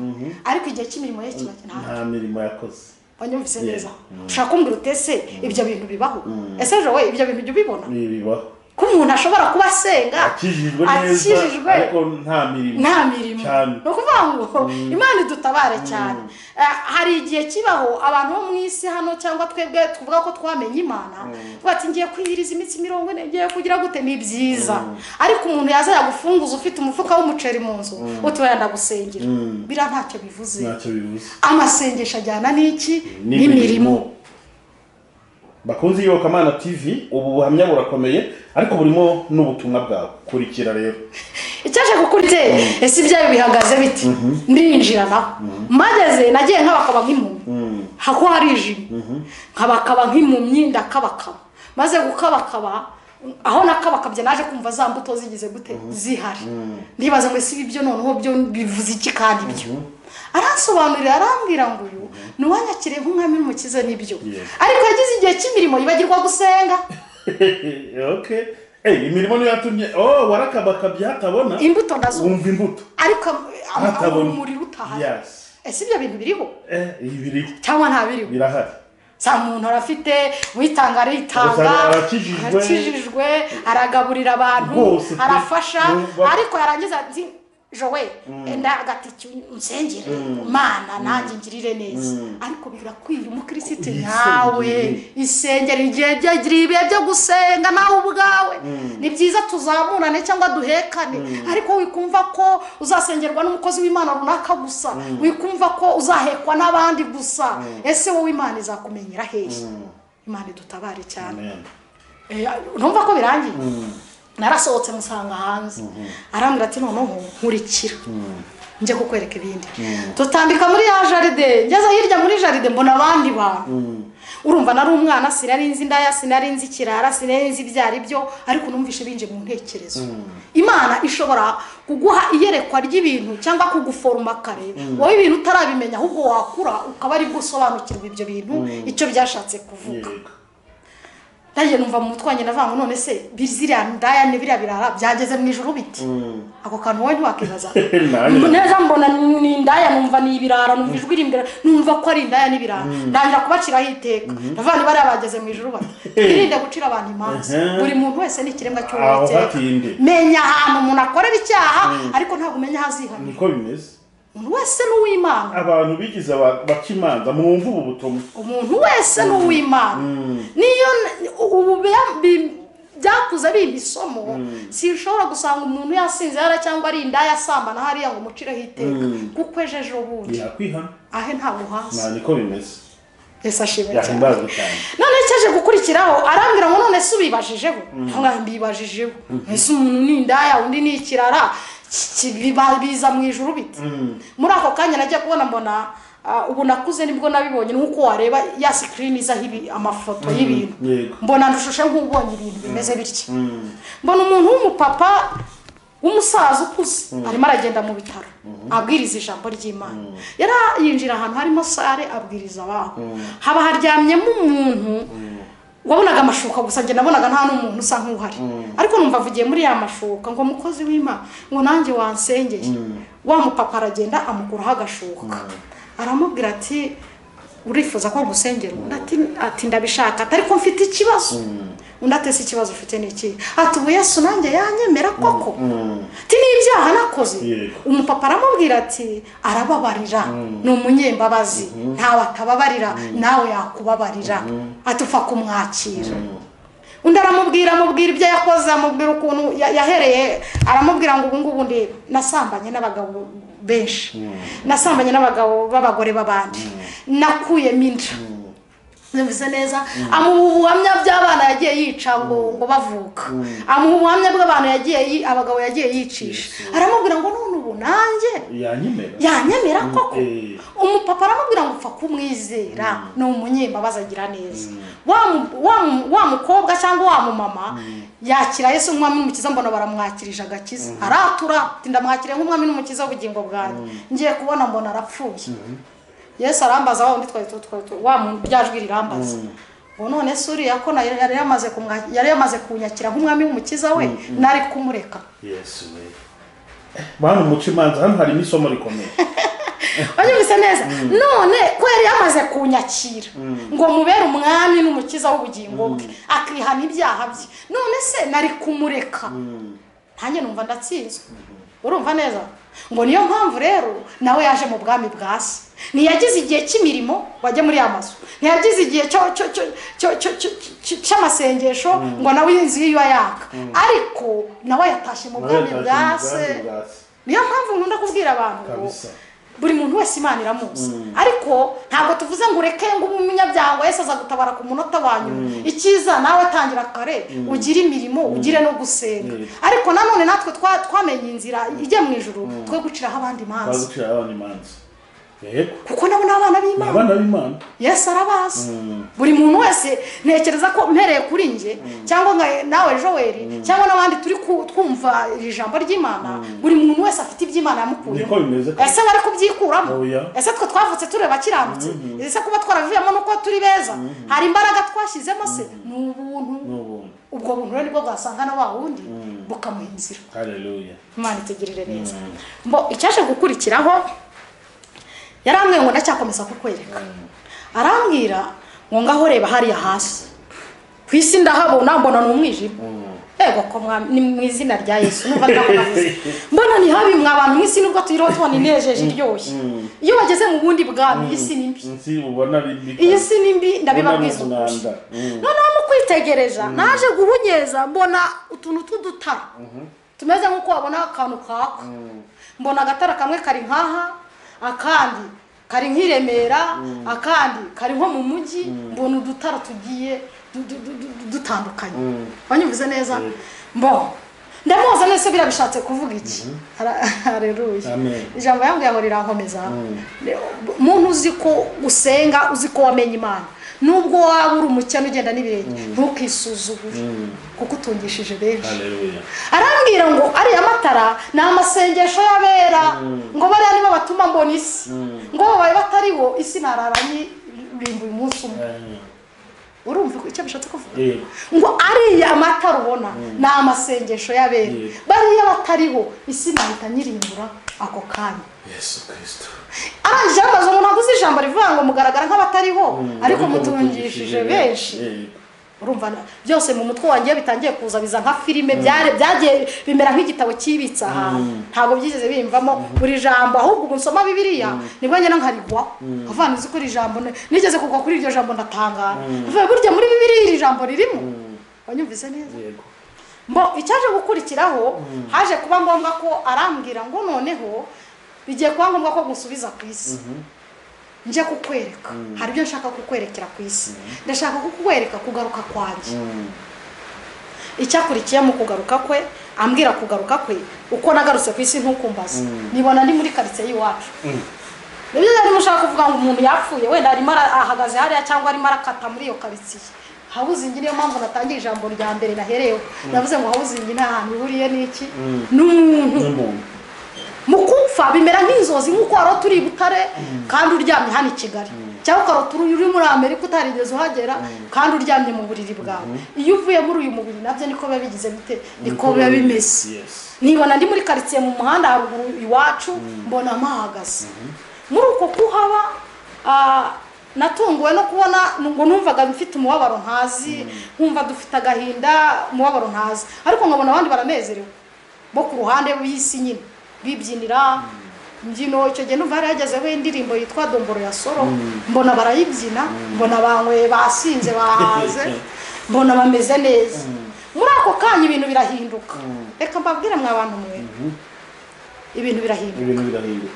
S1: ariko igihe cy'imirimo ye kiba ntabwo
S2: nta mirimo yakoze
S1: wanyumvise
S2: Yeah.
S1: neza ushaka kumbwira uti ese ibyo bintu bibaho ese ejo we ibyo bintu jya ubibona
S2: ibi bibaho
S1: ko umuntu ashobora kuba asenga
S2: akijijwe neza
S1: akijijwe
S2: ariko nta mirimo
S1: nta mirimo
S2: cyane
S1: ni ukuvuga ngo imana idutabare cyane Eh, hari igihe kibaho abantu bo mu isi hano cyangwa twebwe tuvuga ko twamenye imana tuvuga ati ngiye kwihiriza iminsi mirongo ine ngiye kugira gute ni byiza ariko umuntu yaza yagufunguza ufite umufuka w'umuceri mu nzu utuye ndagusengera biriya ntacyo bivuze
S2: ntacyo bibuze
S1: amasengesho ajyana n'iki n'imirimo
S2: bakunze iyobokamana tv ubu buhamya burakomeye ariko burimo n'ubutumwa bwawe kurikira rero
S1: icyaje kukurye ese ibyayo bihagaze bite ndinjira naho mageze nagiye nk'abakaba nk'impumyi hako harijimye nkabakaba nk'impumyi ndakabakaba maze gukabakaba aho nakabakabye naje kumva za mbuto zigize gute zihari ndibaza ngo ese ibi byo noneho byo bivuze iki kandi byo aransobanurira arambwira ngo uyu ni uwanyakiriye nk'umwami n'umukiza n'ibyo
S2: Yes.
S1: ariko yagize igihe cy'imirimo yibagirwa gusenga
S2: okay Eh, imirimo niyo yatumye oh warakabakabye hatabona
S1: imbuto nazo
S2: wumva imbuto
S1: ariko
S2: hatabona
S1: umuriro utahari
S2: yes
S1: ese ibyo bintu biriho
S2: eh ibiri
S1: cyangwa nta biriho
S2: birahari
S1: za muntu arafite witanga aritanga
S2: Usanga arakijijwe.
S1: arakijijwe aragaburira abantu
S2: Rwose pe.
S1: arafasha
S2: Numva-
S1: ariko yarangiza ati jowe ndagati nsengere mana nanjye ngirire neza ariko birakwiriye umukirisitu
S2: Yisengere.
S1: nyawe isengera igihe byagira ibihe byo gusenga nawe ubwawe ni byiza tuzamurane cyangwa duhekane ariko wikumva ko uzasengerwa n'umukozi w'imana runaka gusa wikumva ko uzahekwa n'abandi gusa ese wowe imana izakumenyera hehe imana idutabare cyane
S2: Amen.
S1: Eh, numva ko birangiye narasohotse musanga hanze arambwira ati noneho nkurikira njye kukwereka ibindi tutambika muri ya jaride ngeze hirya muri jaride mbona abandi bantu urumva nari umwana sinari nzi indaya sinari nzi ikirara sinari nzi ibyo ari byo ariko numvishe binje mu ntekerezo imana ishobora kuguha iyerekwa ry'ibintu cyangwa kuguforoma kare wowe ibintu utarabimenya ahubwo wakura ukaba ari bwo usobanukirwa ibyo bintu icyo byashatse kuvuga
S2: Yego.
S1: nanjye numva mu mutwe wanjye ndavuga ngo none se biziriya ndaya ni biriya birara byageze mu ijoro biti ako kantu wowe ntiwakibaza
S2: Nanjye.
S1: Mb- neza mbona ni ni indaya numva ni ibirara numva ijwi riri imbere numva ko ari indaya n'ibirara ndangira kubaciraho iteka ndavuga niba bariya bageze mu ijoro bati twirinde gucira abantu imanza
S2: Mhm.
S1: buri muntu wese ni ikiremwa
S2: Aho
S1: cy'uwiteka
S2: hatinde.
S1: menya ahantu umuntu akorera icyaha ariko ntabwo umenya aho azihanira
S2: niko bimeze
S1: umuntu wese ni uw'imana
S2: abantu bigize aba- baca imanza mwumva ubu butumwa
S1: umuntu wese ni uw'imana niyo n- ubu bya- bi- byakuze biba isomo sinshobora gusanga umuntu yasinze hariya cyangwa ari indaya asambana hariya ngo umucireho iteka kuko ejo ejo bundi
S2: yakwihana
S1: ahe ntabwo hasi
S2: na niko bimeze
S1: ese ashimwe cyane
S2: yahimbazwe cyane
S1: none cyaje gukurikiraho arambwira ngo none se ubibajije we ntabwo mbibajijeho ese umuntu ni indaya undi ni ikirara ki- ki- biba- biza mu ijuru biti muri ako kanya nagiye kubona mbona ah, ubu nakuze nibwo nabibonye nk'uko wareba ya sikirini izaho ibi- amafoto y'ibintu
S2: yego.
S1: mbona ndushushe nk'ubonye ibintu bimeze bitya mbona umuntu w'umupapa w'umusaza ukuze arimo aragenda mu bitaro abwiriza ijambo ry'imana yari yinjira ahantu harimo sare abwiriza abantu haba haryamyemo umuntu wabonaga amashuka gusa njye nabonaga nta n'umuntu usa nk'uhari ariko numva avugiye muri ya mashuka ngo mukozi w'imana ngo nanjye wansengeye wa mupapa aragenda amukuraho agashuka aramubwira ati urifuza ko ngusengera undi ati- ati ndabishaka ati ariko mfite ikibazo undi atese ikibazo ufite ni iki ati ubu yesu nanjye yanyemera koko ati n'ibyaha nakoze
S2: Yego.
S1: umupapa aramubwira ati arababarira ni umunyembabazi ntawe atababarira nawe yakubabarira ati upfa kumwakira undi aramubwira amubwira ibyo yakoze amubwira ukuntu ya- yahereye aramubwira ngo ubu ngubu ndi nasambanye n'abagabo benshi nasambanye n'abagabo b'abagore b'abandi nakuyemo inda Numvise neza amuha ubuhamya bw'abana yagiye yica ngo ngo bavuka amuha ubuhamya bw'abantu yagiye yi- abagabo yagiye yicisha aramubwira ngo none ubu nanjye
S2: yanyemera
S1: yanyemera koko
S2: eh.
S1: umupapa aramubwira ngo upfa kumwizera ni umunyembabazi agira neza Wa mu- wa mu- wa mukobwa cyangwa wa mumama yakira yesu nk'umwami n'umukiza mbona baramwakirije agakiza aratura ati ndamwakiriye nk'umwami n'umukiza w'ubugingo bwanjye ngiye kubona mbona arapfuye yesu arambaza wa wundi twari wa byajwi rirambaza ubu none se uriya ko na- yari yamaze kumwa- yari yamaze kunyakira nk'umwami w'umukiza we nari kumureka
S2: yesu we bantu muca imanza hano harimo isomo rikomeye
S1: banyumvise neza none ko yari yamaze kunyakira ngo mubere umwami n'umukiza w'ubugingo bwe akihana ibyaha bye none se nari kumureka ntanjye numva ndatsinzwe urumva neza ngo niyo mpamvu rero nawe yaje mu bwami bwa se ntiyagize igihe cy'imirimo wajya muri ya mazu ntiyagize igihe cyo- cyo- cyo- cyo- cyo- cyo- cyo- cy'amasengesho ngo nawe inzu ye iba yaka ariko nawe yatashye mu bwami bwa se niyo mpamvu nkunda kubwira abantu ngo
S2: Kabisa.
S1: buri muntu wese imana iramuzi ariko ntabwo tuvuze ngo ureke ngo ube umunyabyaha ngo wese aza gutabara ku munota wa nyuma icyiza nawe tangira kare ugire imirimo ugire no gusenga
S2: Mm.
S1: ariko nanone natwe twa- twamenye inzira ijya mu ijoro twe guciraho abandi imanza
S2: bagucira abana imanza yego
S1: kuko nabo ni abana
S2: ni
S1: b'imana
S2: abana b'imana
S1: yesu arabazi
S2: Mm.
S1: buri muntu wese ntekereza ko mpereye kuri njye cyangwa nka nawe joel cyangwa n'abandi turi ku- twumva iri jambo ry'imana buri muntu wese afite iby'imana
S2: niko
S1: yamukuyemo
S2: bimeze
S1: ese bari kubyikuramo
S2: Oya.
S1: ese twe twavutse tureba kiramutse ese kuba twaravuyemo nuko turi beza hari imbaraga twashyizemo se ni
S2: ni
S1: ubuntu
S2: ubuntu
S1: ubwo buntu rero nibwo bwasanga na wa wundi bukamuha inzira
S2: hareruya
S1: imana itugirire neza mbo icyaje gukurikiraho yarambwiye ngo ndacyakomeza kukwereka arambwira ngo ngaho reba hariya hasi ku isi ndahabona mbona ni umwijima yego ko mwami- ni mu izina rya yesu numva ndakubavuze mbona ni habi mwa abantu mw'isi nubwo tuyiriho tubona inejeje iryoshye iyo bageze mu bundi bwami iyi si ni mbi
S2: nzi ubona bimbi
S1: iyi si ni mbi ndabibabwiza
S2: Ubona ni
S1: ukuri
S2: umwanda. Mm.
S1: noneho mu kwitegereza naje guhunyeza mbona utuntu tw'udutara tumeze nk'uko wabona akantu kaka mbona agatara kamwe kari nkaha akandi kari nk'i Remera akandi kari nko mu mujyi mbona udutara tugiye du- du- du- du- dutandukanye wanyumvise neza mbona ndamuhoza nese biriya bishatse kuvuga iki Hara- hareruya
S2: Amen.
S1: ijambo yambwiye ngo rirankomeza muntu uzi ko usenga uzi ko wamenye imana nubwo waba uri umukene ugenda n'ibirenge ntukisuzugure kuko utungishije benshi
S2: hareruya
S1: arambwira ngo ariya matara ni amasengesho y'abera ngo bariya nibo batuma mbona isi ngo babaye batariho isi narara nyirimba uyu munsi umwe urumva icyo bishatse kuvuga
S2: yego
S1: ngo ariya matara ubona ni amasengesho y'abera
S2: Yego.
S1: bariya batariho isi nahita nyirimbura ako kanya
S2: yesu kirisito
S1: arangije abaza umuntu aguze ijambo rivuga ngo mugaragara nk'abatariho ariko mutungishije
S2: mutungishije
S1: benshi
S2: yego
S1: urumva na- byose mu mutwe wanjye bitangiye kuza biza nka filime byare byagiye bimera nk'igitabo cyibitse ahantu ntabwo byigeze bimvamo buri jambo ahubwo ubu nsoma bibiliya nibwo nyine nkarigwa avana uzi ko iri jambo ne- nigeze kugwa kuri iryo jambo ndatangara avuye burya muri bibiliya iri jambo ririmo wanyumvise neza
S2: yego
S1: mbo icyaje gukurikiraho haje kuba ngombwa ko arambwira ngo noneho bigiye kuba ngombwa ko gusubiza ku isi nje kukwereka hari ibyo nshaka kukwerekera ku isi ndashaka kukwereka kugaruka kwanjye icyakurikiye mu kugaruka kwe ambwira kugaruka kwe uko nagarutse ku isi ntukumbaze nibona ndi muri karitsiye y'iwacu nibyo rero niba ushaka kuvuga ngo umuntu yapfuye wenda arimo ara- ahagaze hariya cyangwa arimo arakata muri iyo karitsiye hawuzingi niyo mpamvu natangiye ijambo rya mbere naherewe navuze ngo hawuzingi nta hantu ihuriye n'iki n'umuntu
S2: n'umuntu
S1: mu kumfa bimera nk'inzozi nk'uko wari turi i butare kandi uryamye hano i kigali cyangwa ukarota uri uri muri amerika utarigeze uhagera kandi uryamye mu buriri bwawe iyo uvuye muri uyu mubiri nabyo niko biba bigize bite niko biba bimeze
S2: Yes.
S1: nibona ndi muri karitsiye mu muhanda haruguru iwacu mbona mpahagaze muri uko kuhaba ah, natunguwe no kubona ngo numvaga mfite umubabaro ntazi nkumva dufite agahinda umubabaro ntazi ariko nkabona abandi baranezerewe bo ku ruhande b'isi nyine bibyinira imbyino icyo gihe numva hari hagezeho indirimbo yitwa domboro ya soro mbona barayibyina mbona banywe basinze bahaze mbona bameze neza muri ako kanya ibintu birahinduka reka mbabwire mwa bantu mwe ibintu birahinduka
S2: ibintu birahinduka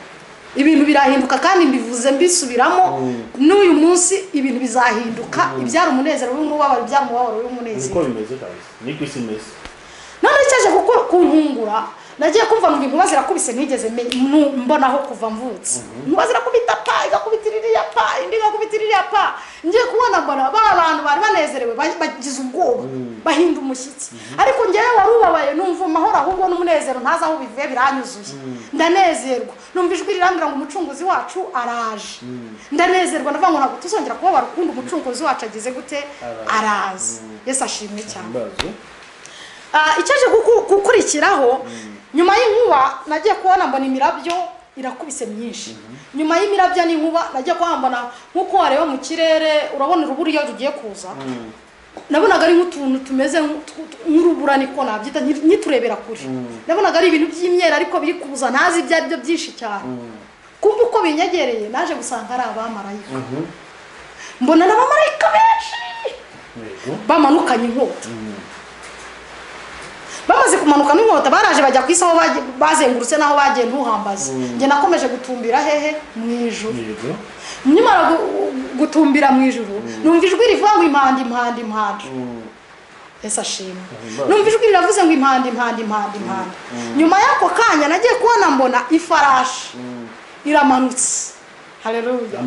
S1: ibintu birahinduka kandi mbivuze mbisubiramo n'uyu munsi ibintu bizahinduka ibyara umunezero w'umubabaro ibyara umubabaro w'umunezero
S2: niko bimeze kabisa niko isi imeze
S1: none cyaje kuko kuntungura nagiye kumva ngo inkuba zirakubise ntigeze me- nu- mbonaho kuva mvutse inkuba zirakubita pa igakubita iriya pa indi igakubita iriya pa ngiye kubona mbona ba bantu bari banezerewe bagize ubwoba bahinda umushyitsi ariko ngewe wari ubabaye numva amahoro ahubwo n'umunezero ntazi aho bivuye biranyuzuye ndanezerwa numva ijwi rirambwira ngo umucunguzi wacu araje ndanezerwa ndavuga ngo ntabwo tuzongera kubabara ukundi umucunguzi wacu agize gute arazi yesi ashimwe cyane icyo aje gukurikiraho nyuma y'inkuba nagiye kubona mbona imirabyo irakubise myinshi nyuma y'imirabyo n'inkuba nagiye kuhambona nk'uko wareba mu kirere urabona urubura iyo rugiye kuza nabonaga ari nk'utuntu tumeze nk'urubura niko nabyita nk'iturebera kure nabonaga ari ibintu by'imyera ariko biri kuza ntazi ibyo ari byo byinshi cyane kumva uko binyegereye naje gusanga ari abamarayika mbona ni abamarayika benshi bamanukanye inkota bamaze kumanuka n'inkota baraje bajya ku isi aho bazengurutse n'aho bagiye ntuhambaze njye nakomeje gutumbira hehe mu ijuru nyamara gutumbira mu ijuru numva ijwi rivuga ngo impanda impanda impanda ese ashimwe numva ijwi riravuze ngo impanda impanda impanda impanda nyuma y'ako kanya nagiye kubona mbona ifarashi iramanutse hareruya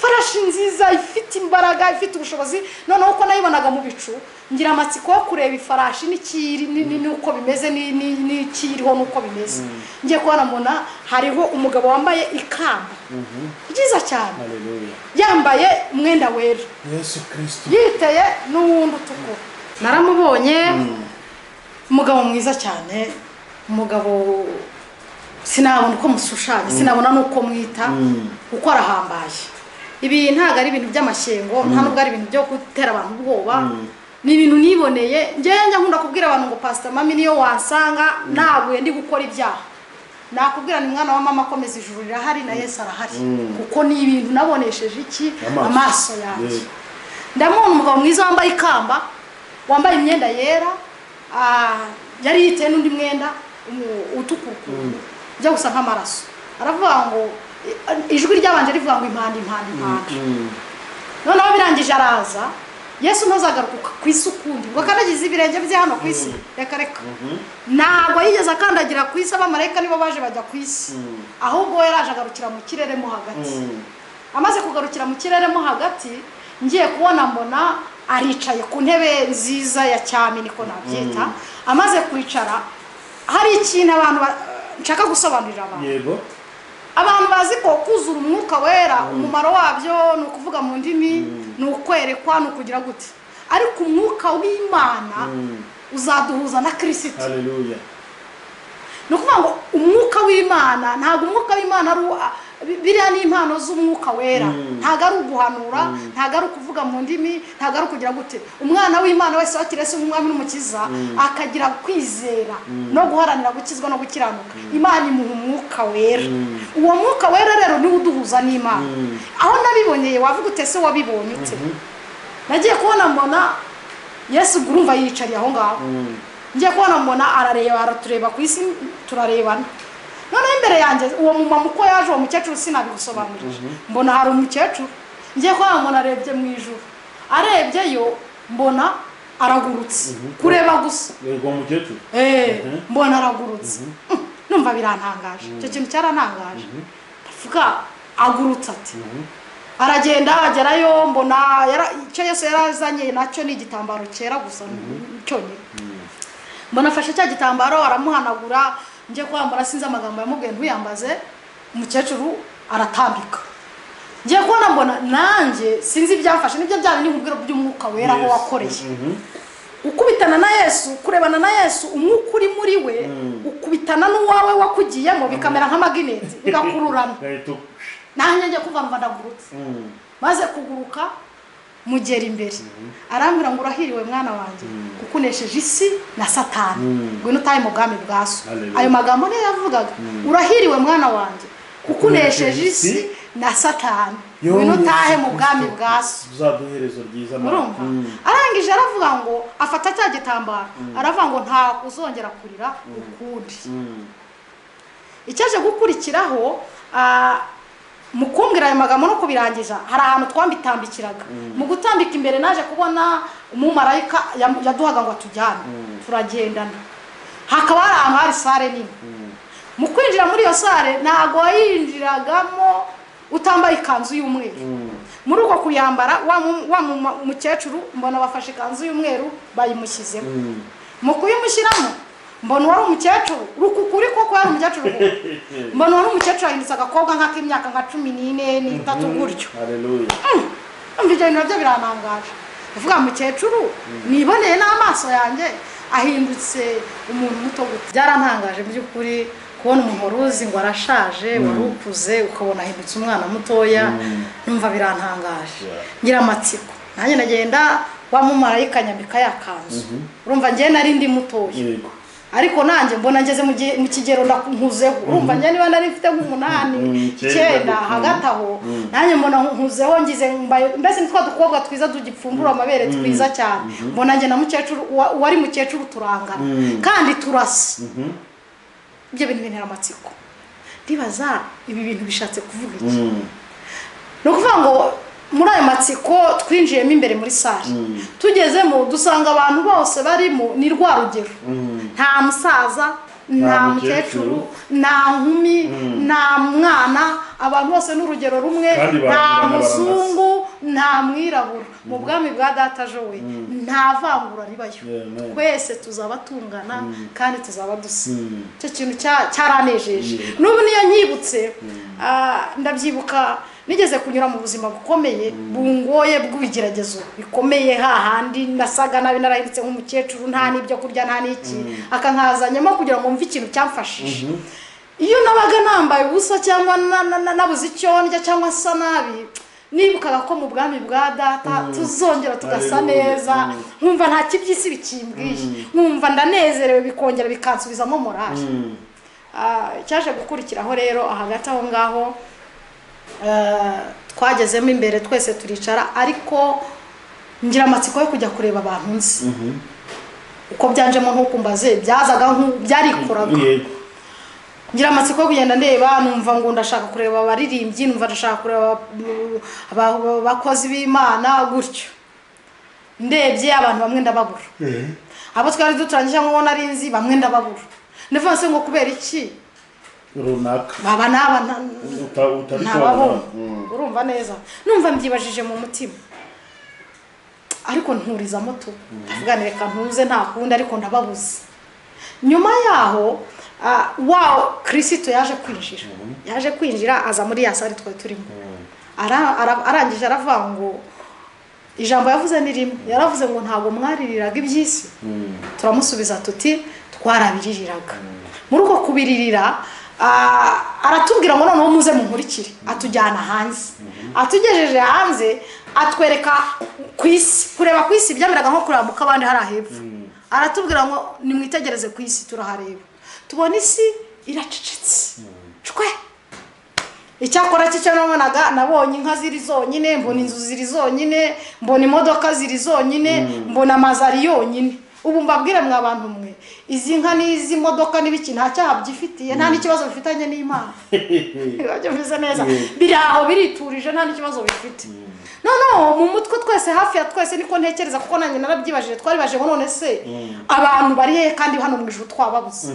S1: farashi nziza ifite imbaraga ifite ubushobozi noneho uko nayibonaga mu bicu ngira amatsiko yo kureba ifarashi n'ikiri n'uko bimeze n'ikiriho n'uko bimeze ngiye kubona mbona hariho umugabo wambaye ikamba byiza cyane yambaye umwenda wera yiteye n'uwundi utukura naramubonye umugabo mwiza cyane umugabo sinabona uko mushushanya sinabona n'uko mwita uko arahambaye ibi ntabwo ari ibintu by'amashyengo nta nubwo ari ibintu byo gutera abantu ubwoba ni ibintu niboneye ngenda nkunda kubwira abantu ngo pasita mami niyo wasanga ntabwo ndi gukora ibyaha nakubwira ni mwana wa mama akomeza ijuru rirahari na Yesu arahari kuko ni ibintu nabonesheje iki amaso yanjye ndamubona umugabo mwiza wambaye ikamba wambaye imyenda yera yari yiteye n'undi mwenda utukura bijya gusa nk'amaraso aravuga ngo ijwi ryabanje rivuga ngo impande impande impande noneho birangije araza yesu ntuzagaruka ku isi ukundi ngo akandagize ibirenge bye hano ku isi reka reka ntabwo yigeze akandagira ku isi abamarayika nibo baje bajya ku isi ahubwo yari aje agarukira mu kirere mo hagati amaze kugarukira mu kirere mo hagati ngiye kubona mbona aricaye ku ntebe nziza ya cyami niko nabyita amaze kwicara hari ikintu abantu nshaka gusobanurira abantu
S2: yego
S1: abantu bazi ko kuzura umwuka wera umumaro wabyo ni ukuvuga mu ndimi ni ukwerekwa ni ukugira gute ariko umwuka w'imana uzaduhuza na kirisiti
S2: haleluya
S1: ni ukuvuga ngo umwuka w'imana ntabwo umwuka w'imana ari biriya ni impano z'umwuka wera ntabwo ari uguhanura ntabwo ari ukuvuga mu ndimi ntabwo ari ukugira gute umwana w'imana wese wakiriye se nk'umwami n'umukiza akagira kwizera no guharanira gukizwa no gukiranuka imana imuha umwuka wera uwo mwuka wera rero niwo uduhuza n'imana aho nabiboneye wavuga utese wabibonye ute nagiye kubona mbona yesu urumva yiyicariye aho ngaho ngiye kubona mbona arareba aratureba ku isi turarebana noneho imbere yanjye uwo mumama uko yaje uwo mukecuru sinabigusobanurije mbona hari umukecuru ngiye kuba mbona arebye mu ijoro arebyeyo mbona aragurutse kureba gusa
S2: yego uwo mukecuru
S1: mbona aragurutse numva birantangaje icyo kintu cyarantangaje ndavuga agurutse ati aragenda agerayo mbona icyo yose yarazanye nacyo ni igitambaro cyera gusa cyonyine mbona afashe cya gitambaro aramuhanagura njye kwambara sinzi amagambo yamubwiye ntuyambaze umukecuru aratambika ngiye kubona mbona nanjye sinzi ibyamfashe nibyo byaba n'ubwira by'umwuka wera aho wakoreye ukubitana na yesu kurebana na yesu umwuka uri muri we ukubitana n'uwawe wakugiyemo bikamera nk'amagineti bigakururana nanjye njye kumva mba ndagurutse maze kuguruka mugera imbere arambwira ngo urahiriwe mwana wanjye kuko unesheje isi na satani ngwino utahe mu bwami bwa so ayo magambo niyo yavugaga urahiriwe mwana wanjye kuko unesheje isi na satani ngwino utahe mu bwami bwa so
S2: uzaduherezo ryiza
S1: urumva arangije aravuga ngo afata cya gitambaro aravuga ngo nta uzongera kurira ukundi icyaje gukurikiraho mu kumbwira ayo magambo no kubirangiza hari ahantu twambitambikiraga mu gutambika imbere naje kubona umumarayika yaduhaga ngo atujyane turagendana hakaba hari ahantu hari sare nini mu kwinjira muri iyo sare ntabwo wayinjiragamo utambaye ikanzu y'umweru muri uko kuyambara wa mu- wa mu- mukecuru mbona bafashe ikanzu y'umweru bayimushyizemo mu kuyimushyiramo mbona uwari umukecuru urukukuri koko yari umukecuru koko. mbona uwari umukecuru ahindutse agakobwa nk'ak'imyaka nka cumi n'ine n'itatu gutyo
S2: hareruye
S1: umva ibyo bintu nabyo birantangaje uvuga mukecuru niboneye n'amaso yanjye ahindutse umuntu muto guta byarantangaje mu by'ukuri kubona umuntu wari uzi ngo arashaje wari ukuze ukabona ahindutse umwana mutoya numva birantangaje
S2: Yeah.
S1: ngira amatsiko nanjye nagenda wamumarayika nyambika ya kanzu urumva njye nari ndi mutoya
S2: yego
S1: ariko nanjye mbona ngeze mu gihe- mu kigero ndakunkuzeho urumva njye niba nari mfite nk'umunani
S2: Mhm, icyenda,
S1: icyenda
S2: mhm.
S1: hagati aho nanjye mbona nkuzeho ngize mbaye mbese ni twa dukobwa twiza tugipfumbura amabere twiza cyane mbona njye na mukecuru uwa- uwari mukecuru turangana kandi turasa ibyo bintu bintera amatsiko ndibaza ibi bintu bishatse kuvuga iki
S2: Mm.
S1: ni ukuvuga ngo muri ayo matsiko twinjiyemo imbere muri sare tugezemo dusanga abantu bose barimo ni rwa rugero nta musaza nta mukecuru nta nkumi nta mwana abantu bose ni urugero rumwe
S2: Kandi barangirana
S1: nta
S2: barasa.
S1: muzungu nta mwirabura mu bwami bwa data jowe nta vangura ribayo
S2: Amen.
S1: twese tuzaba tungana kandi tuzaba dusa
S2: Mm.
S1: icyo kintu cya- cyaranejeje n'ubu niyo nyibutse ah, ndabyibuka nigeze kunyura mu buzima bukomeye bungoye bw'ibigeragezo bikomeye hahandi nasaga nabi narahindutse nk'umukecuru nta n'ibyo kurya nta n'iki akankazanyamo kugira ngo mve ikintu cyamfashije iyo nabaga nambaye ubusa cyangwa na- na- na- nabuze icyo ndya cyangwa nsa nabi nibukaga ko mu bwami bwa data tuzongera tugasa
S2: Hallelujah.
S1: neza
S2: Mm.
S1: nkumva nta kibyisi bikimbwiye nkumva ndanezerewe bikongera bikansubizamo morali
S2: Mm.
S1: Ah, cyaje gukurikiraho rero hagati aho ngaho eh, twagezemo imbere twese turicara ariko ngira amatsiko yo kujya kureba abantu nzi
S2: Mhm.
S1: uko byanjemo nk'uko mbaze byazaga nk'u- byarikoraga
S2: Yego.
S1: ngira amatsiko yo kugenda ndeba numva ngo ndashaka kureba abaririmbyi numva ndashaka kureba mm, aba- aba- abakozi b'imana gutyo ndebye abantu bamwe ndababura abo twari duturanye cyangwa uwo nari nzi bamwe ndababura ndavuga se ngo kubera iki
S2: runaka
S1: baba n'aba nta-
S2: Uta- utabisobanura
S1: ntababona urumva neza numva mbyibajije mu mutima ariko nturizamo tu ndavuga ni reka ntuze nta kundi ariko ndababuze nyuma yaho ah, wa kirisito yaje kwinjira yaje kwinjira aza muri ya sare twari turimo Ara- ara- arangije aravuga ngo ijambo yavuze ni rimwe yaravuze ngo ntabwo mwaririraga iby'isi turamusubiza tuti twarabiririraga muri uko kubiririra ah, aratubwira ngo noneho muze munkurikire atujyana hanze atugejeje hanze atwereka ku isi kureba ku isi byameraga nko kureba mu kabande hari ahepfo aratubwira ngo nimwitegereze ku isi turahareba tubona isi iracecetse cwe icyakora cyo nabonaga nabonye inka ziri zonyine mbona inzu ziri zonyine mbona imodoka ziri zonyine mbona amazu ari yonyine ubu mbabwire mwa abantu mwe izi nka n'izi modoka n'ibiki nta cyaha byifitiye nta n'ikibazo bifitanye n'imana ibyo bivuze neza biri aho biriturije nta n'ikibazo bifite noneho mu mutwe twese hafi ya twese niko ntekereza kuko nanjye narabyibajije twaribajije ngo none se abantu bari hehe kandi hano mu ijuru twababuze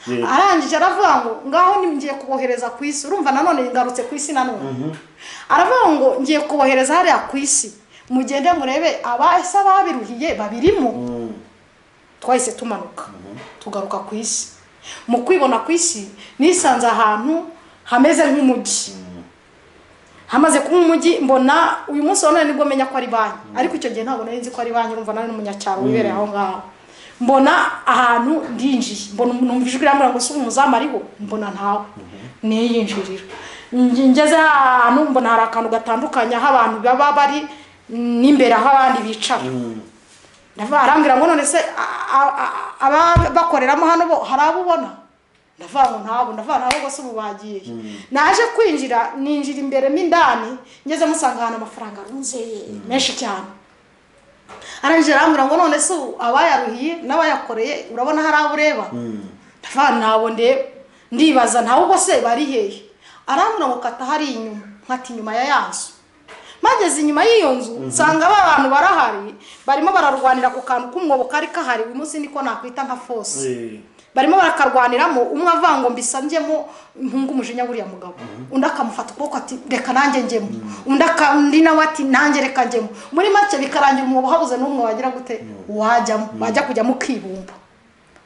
S2: Yego.
S1: arangije aravuga ngo ngaho ni ngiye kubohereza ku isi urumva nanone ngarutse ku isi nanone aravuga ngo ngiye kubohereza hariya ku isi mugende murebe abahise ababiruhiye babirimo
S2: Mm.
S1: twahise tumanuka tugaruka ku isi mu kwibona ku isi nisanze ahantu hameze nk'umujyi hamaze kuba umujyi mbona uyu munsi wa none nibwo menya ko ari banki ariko icyo gihe ntabwo nari nzi ko ari banki urumva nari n'umunyacyaro wibereye aho ngaho mbona ahantu ndinjiye mbona numva ijwi rambwira ngo si umuzamu ariho mbona ntawe niyinjirira Nge- ngeze ahantu mbona hari akantu gatandukanye aho abantu baba bari n'imbere aho abandi bicara ndavuga arambwira ngo none se ababakoreramo hano bo hari abo ubona ndavuga ngo ntabo ndavuga nabo bose ubu bagiye naje kwinjira ninjira imbere mo indani ngeze musanga ahantu amafaranga arunze menshi cyane arangije arambwira ngo none se ubu abayaruhiye n'abayakoreye urabona hari abo ureba ndavuga ntabo ndeba ndibaza ntawe ubwo se bari hehe arambwira ngo kata hari inyuma nkati inyuma ya ya nzu mageze inyuma y'iyo nzu nsanga ba bantu barahari barimo bararwanira ku kantu k'umwobo kari kahari uyu munsi niko nakwita nka fose
S2: Eh.
S1: barimo barakarwaniramo umwe avuga ngo mbisanzemo mpunga umujinya buriya mugabo undi akamufata ukuboko ati reka nanjye njyemo undi akandi nawe ati nanjye reka njyemo muri make bikarangira umwobo habuze n'umwe wagira gute wajyamo wajya kujyamo ukibumba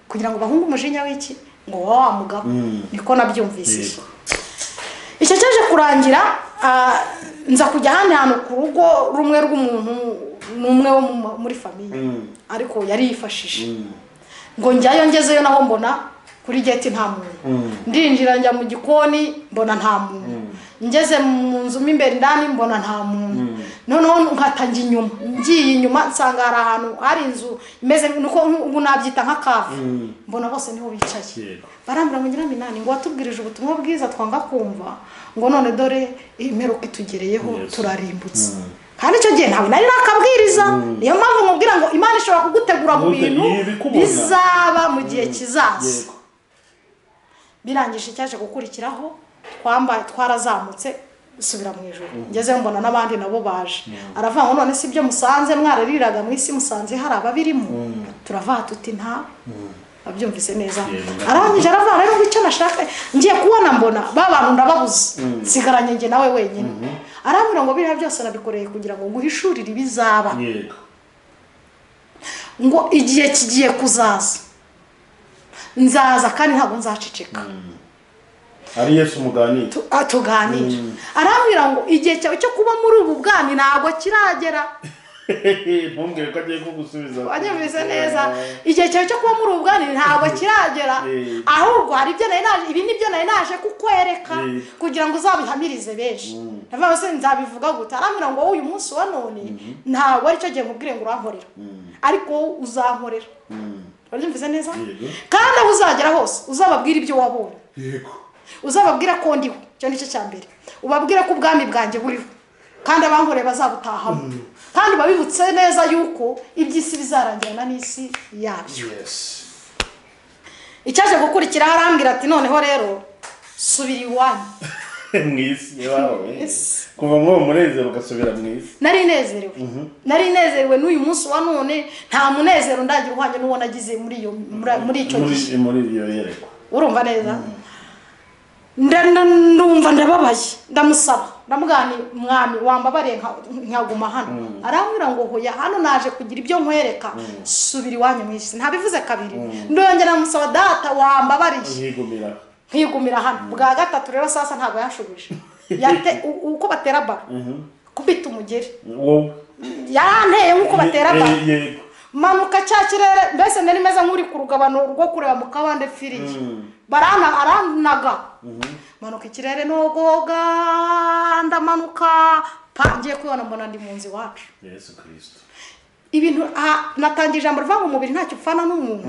S1: kugira ngo bahunge umujinya w'iki ngo wowe wa mugabo niko nabyumvise icyo cyaje kurangira ah, nza kujya ahandi hantu ku rugo rumwe rw'umuntu n'umwe wo mu- muri famiye ariko yari yifashije ngo njyayo ngezeyo naho mbona kuri geti nta muntu ndinjira njya mu gikoni mbona nta muntu ngeze mu nzu mo imbere indani mbona nta muntu noneho nkata njya inyuma ngiye inyuma nsanga hari ahantu hari inzu imeze nuko ubu nabyita nka kave mbona bose niho bicaye
S2: Yego.
S1: barambwira ngo nyiraminani ngo watubwirije ubutumwa bwiza twanga kumva ngo none dore imperuka itugereyeho
S2: Yes.
S1: turarimbutse kandi icyo gihe ntabwo nari nakabwiriza niyo mpamvu nkubwira ngo imana ishobora kugutegura mu
S2: Gute-
S1: bintu
S2: ibikubona.
S1: bizaba mu gihe kizaza
S2: Yego.
S1: birangije icyaje gukurikiraho twambaye twarazamutse subira mu ijoro ngezeyo mbona n'abandi nabo baje aravuga ngo none si byo musanze mwarariraga mu isi musanze hari ababirimo turavuga tuti nta abyumvise neza
S2: Yego.
S1: arangije aravuga rero ngo icyo nashaka ngiye kubona mbona ba bantu ndababuze nsigaranye njye nawe wenyine arambwira ngo biriya byose nabikoreye kugira ngo nguhishurire ibizaba
S2: yego
S1: ngo igihe kigiye kuzaza nzaza kandi ntabwo nzaceceka
S2: ari yesu muganira
S1: Tu- ah, tuganire arambwira ngo igihe cyawe cyo kuba muri ubu bwami ntabwo kiragera
S2: ntumbwire ko agiye kugusubiza
S1: wanyumvise neza igihe cyawe cyo kuba muri ubu bwami ntabwo kiragera
S2: Eh.
S1: ahubwo hari ibyo nari naje ibi ni byo nari naje kukwereka
S2: Eh.
S1: kugira ngo uzabihamirize benshi ndavuga ngo se nzabivuga gute arambwira ngo wowe uyu munsi wa none ntabwo aricyo gihe nkubwire ngo urankorera ariko wowe uzankorera
S2: Mm.
S1: wanyumvise neza
S2: Yego.
S1: kandi aho uzagera hose uzababwira ibyo wabonye
S2: yego
S1: uzababwira ko ndiho icyo nicyo cya mbere ubabwire ko ubwami bwanjye buriho kandi abankoreye bazabutahamo kandi babibutse neza yuko iby'isi bizarangirana n'isi yabyo
S2: yesi
S1: icyaje gukurikiraho arambwira ati noneho rero subira iwanyu
S2: mu isi iwawe kuva muri uwo munezero ugasubira mu isi
S1: nari nezerewe nari nezerewe n'uyu munsi wa none nta munezero ndagira uhwanye n'uwo nagize muri iyo muri- muri icyo gihe
S2: muri muri iyo yerekwa
S1: urumva neza nda nda- ndumva ndababaye ndamusaba ndamubwira nti mwami wambabariye nka- nkaguma hano arambwira ngo hoya hano naje kugira ibyo nkwereka subira iwanyu mu isi ntabivuze kabiri ndongera ndamusaba data wambabariye
S2: yigumira
S1: nkigumira hano bwa gatatu rero sasa ntabwo yanshubije Yate- u- uko batera baro kubita umugeri
S2: wowe
S1: yaranteye nk'uko batera
S2: Ye-
S1: baro
S2: ye- yego
S1: manuka cya kirere mbese nari meze nk'uri ku rugabano rwo kureba mu kabande firiye barana aranaga manuka ikirere nogoga ndamanuka pa ngiye kubibona mbona ndi mu nzu iwacu
S2: yesu kirisito
S1: ibintu aha, natangiye ijambo rivuga ngo umubiri ntacyo upfana n'umuntu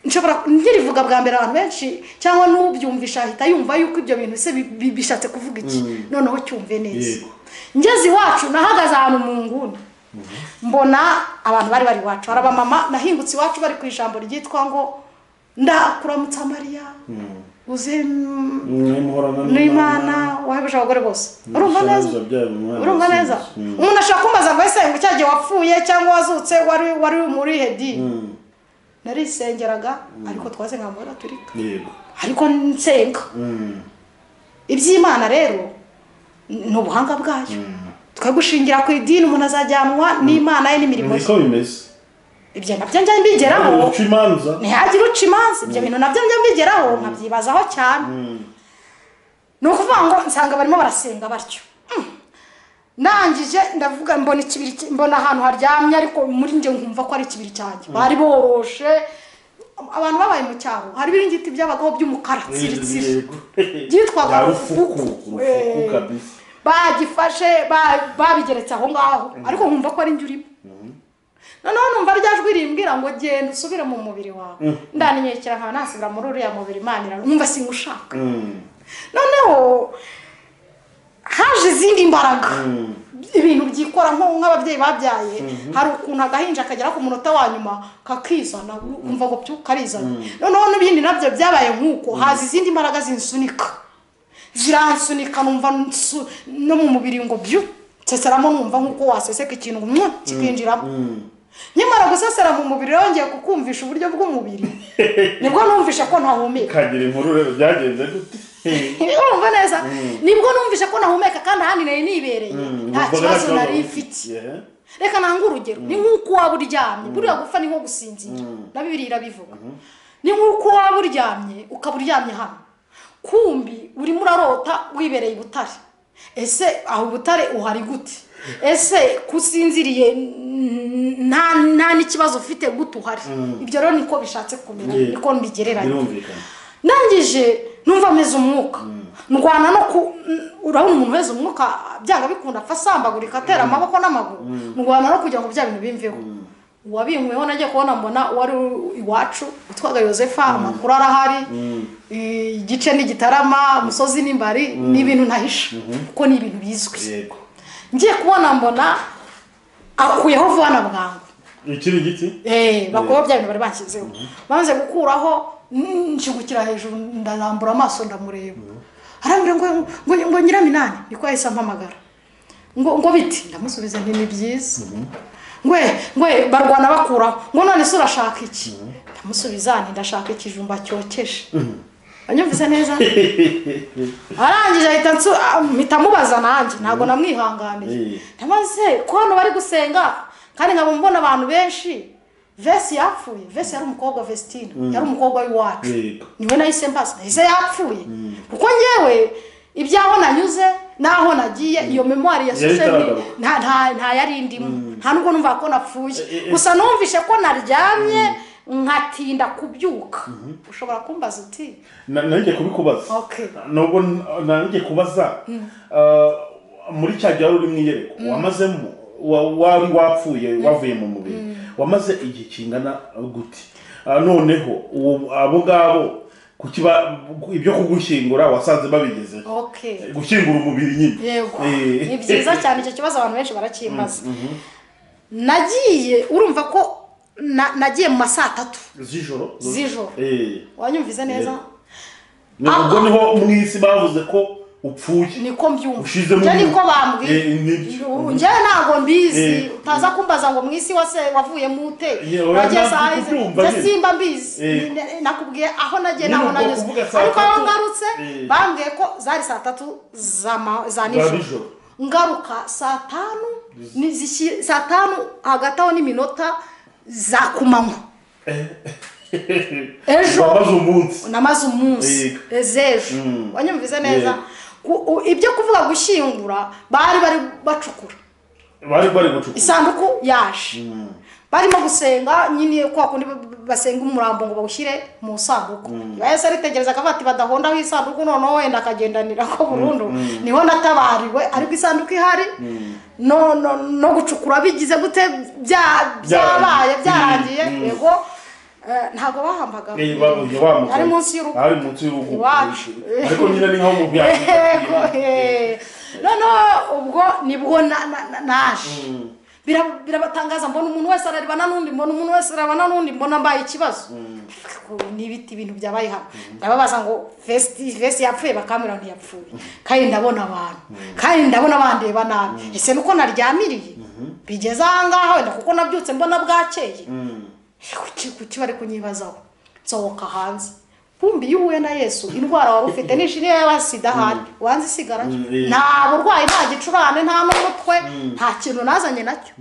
S1: nshobora nkirivuga bwa mbere abantu benshi cyangwa n'ubyumvisha ahita yumva yuko ibyo bintu se bi- bi- bishatse kuvuga iki noneho cyumve neza
S2: Yego.
S1: ngeze iwacu nahagaze ahantu mu nguni mbona abantu bari bari iwacu hari abamama nahingutse iwacu bari ku ijambo ryitwa ngo ndakuramutsa mariya uzi mm,
S2: mwimhorana
S1: n'imana wahebuje abagore bose urumva neza urumva neza umuntu ashobora kumbaza ngo ese ngo cya gihe wapfuye cyangwa wazutse wari wari muri hedi narisengeraga ariko twaze nka mbona turika
S2: yego
S1: ariko nsenga
S2: Mm.
S1: iby'imana rero ni ubuhanga bwayo twe gushingira ku idini umuntu azajyanwa n'imana ye n'imirimo ye
S2: niko bimeze
S1: ibyo nabyo njya mbigeraho
S2: uca imanza
S1: ntihagire uca imanza ibyo bintu nabyo njya mbigeraho nkabyibazaho cyane ni ukuvuga ngo nsanga barimo barasenga batyo Mm. ndangije ndavuga mbona ikibiri ki- mbona ahantu haryamye ariko muri njye nkumva ko ari ikibiri cyanjye bari boroshe abantu babaye mu cyaro hari ibiringiti byabagaho by'umukara tsiritsiri
S2: Yego.
S1: byitwaga
S2: Ya rufuku
S1: rufuku,
S2: rufuku
S1: eh.
S2: kabisa
S1: bagifashe ba- babigeretse aho ngaho ariko nkumva ko ari njye urimo noneho numva rya jwi rimbwira ngo genda usubire mu mubiri wawe ndaninyekera nkaba nasubira muri uriya mubiri imana irantu nkumva singushaka
S2: Mm.
S1: noneho haje izindi mbaraga ibintu byikora nko- nk'ababyeyi babyaye hari ukuntu agahinja kagera ku munota wa nyuma kakizana ukumva ngo byu karizana noneho n'ibindi nabyo byabaye nk'uko haza izindi mbaraga zinsunika ziransunika numva nsu- no mu mubiri ngo byu nseseramo numva nk'uko waseseka ikintu mwa kikinjiramo
S2: Mm.
S1: nyamara gusesera mu mubiri yongeye kukumvisha uburyo bw'umubiri nibwo numvisha ko ntahumeka
S2: kagira inkuru rero byagenze gute
S1: urumva neza nibwo numvisha ko ntahumeka kandi ahandi nari nibereye nta kibazo nari mfite reka ntange urugero ni nk'uko waba uryamye buriya gupfa ni nko gusinzira na bibiri irabivuga ni nk'uko waba uryamye ukaba uryamye hano kumbi urimo urarota wibereye i butare ese aho butare uhari gute ese kusinziriye nta nta n'ikibazo ufite gute uhari ibyo rero niko bishatse kumenya
S2: Yeah.
S1: niko mbigereranya
S2: birumvikana
S1: ndangije numva ameze umwuka ndwana no ku n- urabona umuntu wese umwuka byanga bikunda apfa asambagurika atera amaboko n'amaguru ndwana no kugira ngo bya bintu bimveho uwabinkweho nagiye kubona mbona wari u- iwacu witwaga yosefa amakuru arahari i- igice ni gitarama umusozi n'imbari ni ibintu ntahisha kuko ni ibintu bizwi
S2: yego
S1: ngiye kubona mbona akuyeho vuba na bwangu
S2: ikiri giti
S1: Eh, bakora bya bintu bari bashyizeho banze gukuraho mm, nshigukira hejuru ndarambura amaso ndamureba arambwira ngo ngo ngo nyiraminani niko yahise ampamagara ngo ngo biti ndamusubiza nti ni byiza ngwe ngwe barwana bakuraho ngo none se urashaka iki ndamusubiza nti ndashaka ikijumba cyokeje anyumvise neza arangije ahita nsu ah, mpita mubaza nanjye ntabwo namwihanganiye
S2: Eh.
S1: maze ko hano bari gusenga kandi nkaba mbona abantu benshi vesi yapfuye vesi yari umukobwa vesitine yari umukobwa w'iwacu
S2: Yego.
S1: niwe nahise mbaza nahise yapfuye kuko ngewe ibyaho nanyuze n'aho nagiye iyo memwari yasuze
S2: itaragaruka.
S1: nta nta nta yari indimo nta nubwo numva ko
S2: Eh,
S1: napfuye
S2: eh,
S1: gusa numvise ko naryamye nkatinda kubyuka ushobora kumbaza uti
S2: Na- nanjye kubikubaza
S1: Okay.
S2: nubwo n- nanjye kubaza ah, muri cya gihe wari uri mu iyerekwa wamazemo wa- wari wapfuye wavuye mu mubiri wamaze igihe kingana gute Ah, noneho uwo- abo ngabo kuki ba- ibyo kugushyingura wasanze babigezeho
S1: okay
S2: gushyingura umubiri nyine
S1: yego
S2: Eh.
S1: ni byiza cyane icyo kibazo abantu benshi barakimbaza nagiye urumva ko na- nagiye mu ma saa tatu
S2: z'ijoro
S1: Z'ijoro.
S2: Eh.
S1: wanyumvise neza
S2: Yego. ni ubwo
S1: Ah.
S2: niho mu isi bavuze ko upfuye
S1: niko mbyumva
S2: Ushizemo
S1: Ibyo niko
S2: umwuka.
S1: bambwiye
S2: Eh, nibyo.
S1: Ubu njyewe ntabwo mbizi
S2: Eh.
S1: utaza kumbaza ngo mu isi wase wavuyemo ute
S2: Yeah, oya,
S1: nagiye
S2: ntabwo
S1: saha izi
S2: kubyumva
S1: njye
S2: nyine.
S1: simba mbizi
S2: Eh.
S1: Ni- ni- nakubwiye aho nagiye
S2: Nyine
S1: naho
S2: ubwo
S1: nanyuze
S2: kuvuga saa
S1: ariko aho
S2: tatu.
S1: ngarutse
S2: Eh.
S1: bambwiye ko zari saa tatu za ma- za
S2: nijoro.
S1: nijoro ngaruka saa tanu ni zishyi- saa tanu hagati aho n'iminota za kumanywa ejo
S2: wamaze umunsi
S1: namaze umunsi
S2: Yego.
S1: ezejo
S2: Mm.
S1: wanyumvise neza
S2: Yego.
S1: Ku- u- ibyo kuvuga gushyingura bari bari bacukura
S2: bari bari gucukura
S1: isanduku yaje barimo gusenga nyine kwa kundi ba- ba- basenga umurambo ngo bawushyire mu isanduku iba yose aritegereza akavuga ati badahondaho isanduku noneho wenda akagendanira ko burundu niho natabariwe ariko isanduku ihari no no no gucukura bigize gute bya- byabaye
S2: Byarangiye.
S1: byarangiye
S2: Mm.
S1: yego eh, ntabwo bahambaga
S2: Eh, babuze bamuka
S1: ari munsi y'urugo
S2: ari munsi y'urugo
S1: Iwacu.
S2: ariko nyine ni nko mu byatsi
S1: yego eh. noneho ubwo nibwo na- na- na- naje Bira- birabatangaza mbona umuntu wese ararebana n'undi mbona umuntu wese ararebana n'undi mbona mbaye ikibazo ni ibiti ibintu byabaye hano ndababaza ngo vesti vesti yapfuye bakamera ntiyapfuye kandi ndabona abantu kandi ndabona bandeba nabi ese nuko naryamiriye bigeze aha ngaha wenda kuko nabyutse mbona bwakeye kuki kuki bari kunyibazaho nsohoka hanze bumbi iyo uhuye na yesu indwara wari ufite nishini yaba sida ahari wanze isigarayo
S2: Mm, eh.
S1: nta burwayi nta gicurane nta n'umutwe nta kintu nazanye nacyo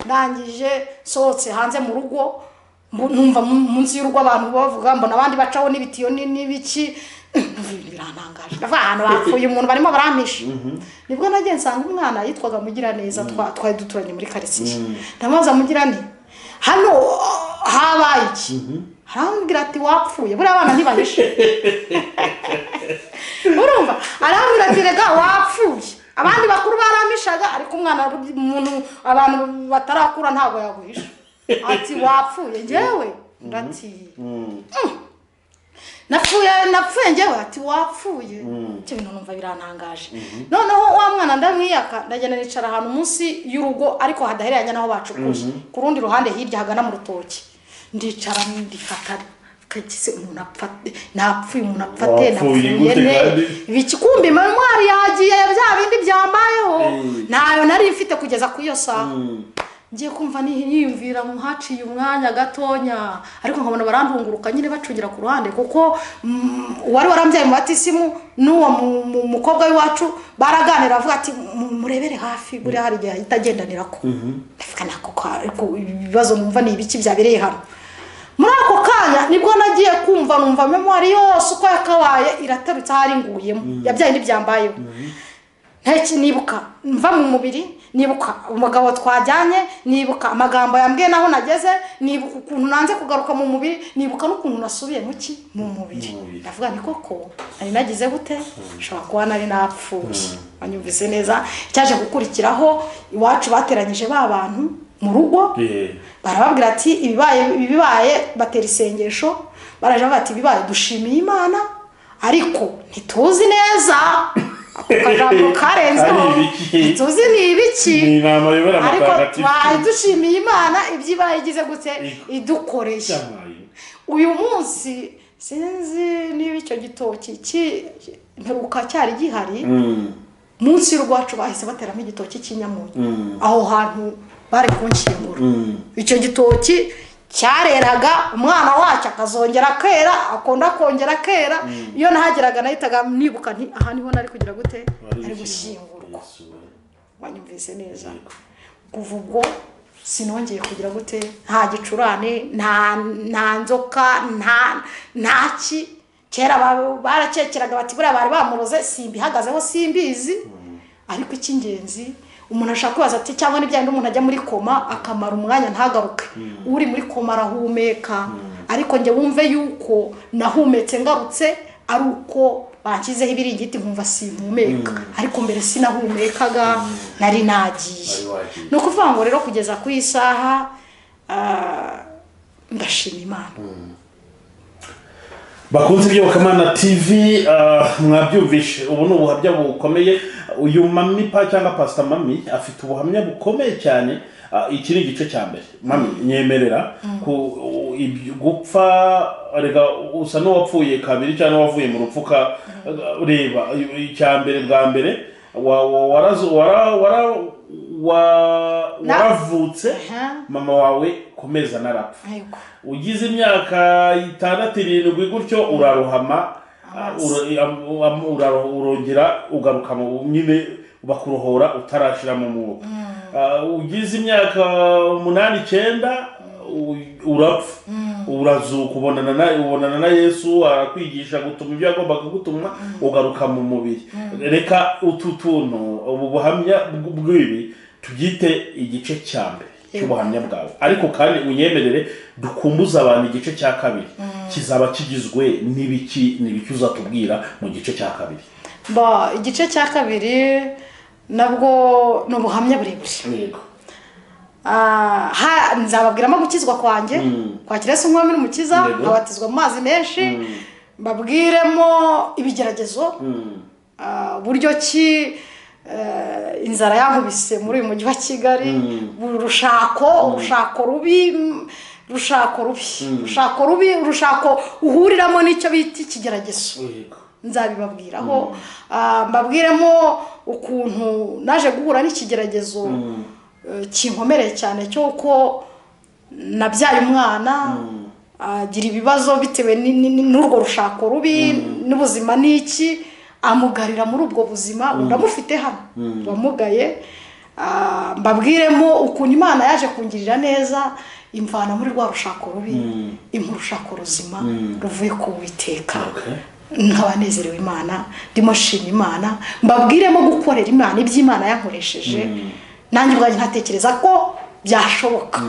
S1: ndangije nsohotse hanze mu rugo mbu- numva mu- munsi y'urugo abantu bavuga mbona abandi bacaho n'ibitiyo ni- n'ibiki numva ibintu birantangaje ndavuga ahantu bapfuye umuntu barimo barampisha nibwo nagiye nsanga umwana yitwaga mugiraneza twa- twari duturanye muri karitsiye ndamubaza mugirane hano uh, habaye iki arambwira ati wapfuye buriya abana ntibahishe urumva arambwira ati rega wapfuye abandi bakuru baramishaga ariko umwana wari- umuntu abantu batarakura ntabwo yaguhisha ati wapfuye ngewe ndati napfuye napfuye njyewe ati wapfuye ibyo bintu numva birantangaje noneho wa mwana ndamwiyaka ndagenda nicara ahantu munsi y'urugo ariko hadahereranye n'aho bacukuye ku rundi ruhande hirya hagana mu rutoki ndicara ndifata kagize umuntu apfate napfuye umuntu apfate
S2: Wapfuye
S1: napfuye
S2: gute
S1: ne
S2: kandi?
S1: ibikikumbi manwari yagiye bya bindi byambayeho
S2: Eh.
S1: ntayo nari mfite kugeza ku iyo saha ngiye kumva niyiyumvira haciye umwanya gatonya ariko nkabona barandunguruka nyine bacungira ku ruhande kuko uwari warambyaye mu batisimu n'uwo mukobwa w'iwacu baraganira avuga ati murebere hafi buriya hari igihe ahita agendanira ko ibibazo numva ni ibiki byabereye hano muri ako kanya nibwo nagiye kumva numva memori yose uko yakabaye iratarutse aho ari nguyemo yabyaye n'ibyambayeho ntacyo nibuka mva mu mubiri nibuka umugabo twajyanye nibuka amagambo yambwiye naho nageze nibuka ukuntu nanze kugaruka mu mubiri nibuka n'ukuntu nasubiye mu ki mu mubiri ndavuga ni koko nari nagize gute nshobora kuba nari napfuye wanyumvise neza cyaje gukurikiraho iwacu bateranyije ba bantu mu rugo barababwira ati ibibaye ibibaye batera isengesho baraje bavuga ati ibibaye dushimiye imana ariko ntituzi neza akajambo karenzeho tuzi ni ibiki ariko twari dushimiye imana ibyibaye igize gute idukoreye uyu munsi sinzi niba icyo gitoki mperuka cyari gihari munsi y'urwacu bahise bateramo igitoki cy'inyamunyu aho hantu bari kunshyingura icyo gitoki cyareraga umwana wacyo akazongera akera akunda kongera akera iyo nahageraga nahitaga nibuka nti aha niho nari kugira gute ari gushyingurwa wanyumvise neza kuva ubwo sinongeye kugira gute nta gicurane nta nzoka nta ki kera barakekeraga bati buriya bari bamuroze simba ihagazeho simbizi ariko icy'ingenzi umuntu ashaka kubaza ati cyangwa n'ibyaha umuntu ajya muri koma akamara umwanya ntagaruke uri muri koma arahumeka ariko njye wumve yuko nahumetse ngarutse ari uko banshyizeho ibiringiti nkumva simpumeka ariko mbere sinahumekaga nari nagiye ni ukuvuga ngo rero kugeza ku isaha ndashima imana
S2: bakunze iby'ubukamana tivi mwabyumvishe ubu ni ubuhamya bukomeye uyu mami pa cyangwa pasita mami afite ubuhamya bukomeye cyane iki ni igice cya mbere mami nyemerera gupfa reka usa n'uwapfuye kabiri cyangwa n'uwavuye mu rupfuka reba icya mbere bwa mbere waravutse mama wawe komeza narapfa ugize imyaka itandatu irindwi gutyo uraruhama urongera ugaruka mu nyine bakurohora utarashyira mu mwuka ugize imyaka umunani icyenda urapfa urazuka ubonana na yesu arakwigisha gutuma ibyo yagombaga gutuma ugaruka mu mubiri reka utu tuntu ubu buhamya bw'ibi tubyite igice cya mbere cy'ubuhamya bwawe ariko kandi unyemerere dukumbuze abantu igice cya kabiri kizaba kigizwe n'ibiki n'ibiki uzatubwira mu gice cya kabiri
S1: igice cya kabiri nabwo ni ubuhamya burebure nzababwiramo gukizwa kwanjye kwakira se umwami n'umukiza nkabatizwa mu mazi menshi mbabwiremo ibigeragezo buryo ki inzara yankubise muri uyu mujyi wa kigali urushako urushako rubi rushako rubi rushako rubi urushako uhuriramo n'icyo bita ikigeragezo nzabibabwiraho mbabwiremo ukuntu naje guhura n'ikigeragezo kinkomereye cyane cy'uko nabyaye umwana agira ibibazo bitewe n'urwo rushako rubi n'ubuzima n'iki amugarira muri ubwo buzima uramufite hano wamugaye mbabwiremo ukuntu imana yaje kungirira neza imvana muri rwa rushako rubi impurushako ruzima ruvuye ku witeka nk'abanezerewe imana ndimo nshima imana mbabwiremo gukorera imana iby'imana yankoresheje nanjye ubwanjye ntatekereza ko byashoboka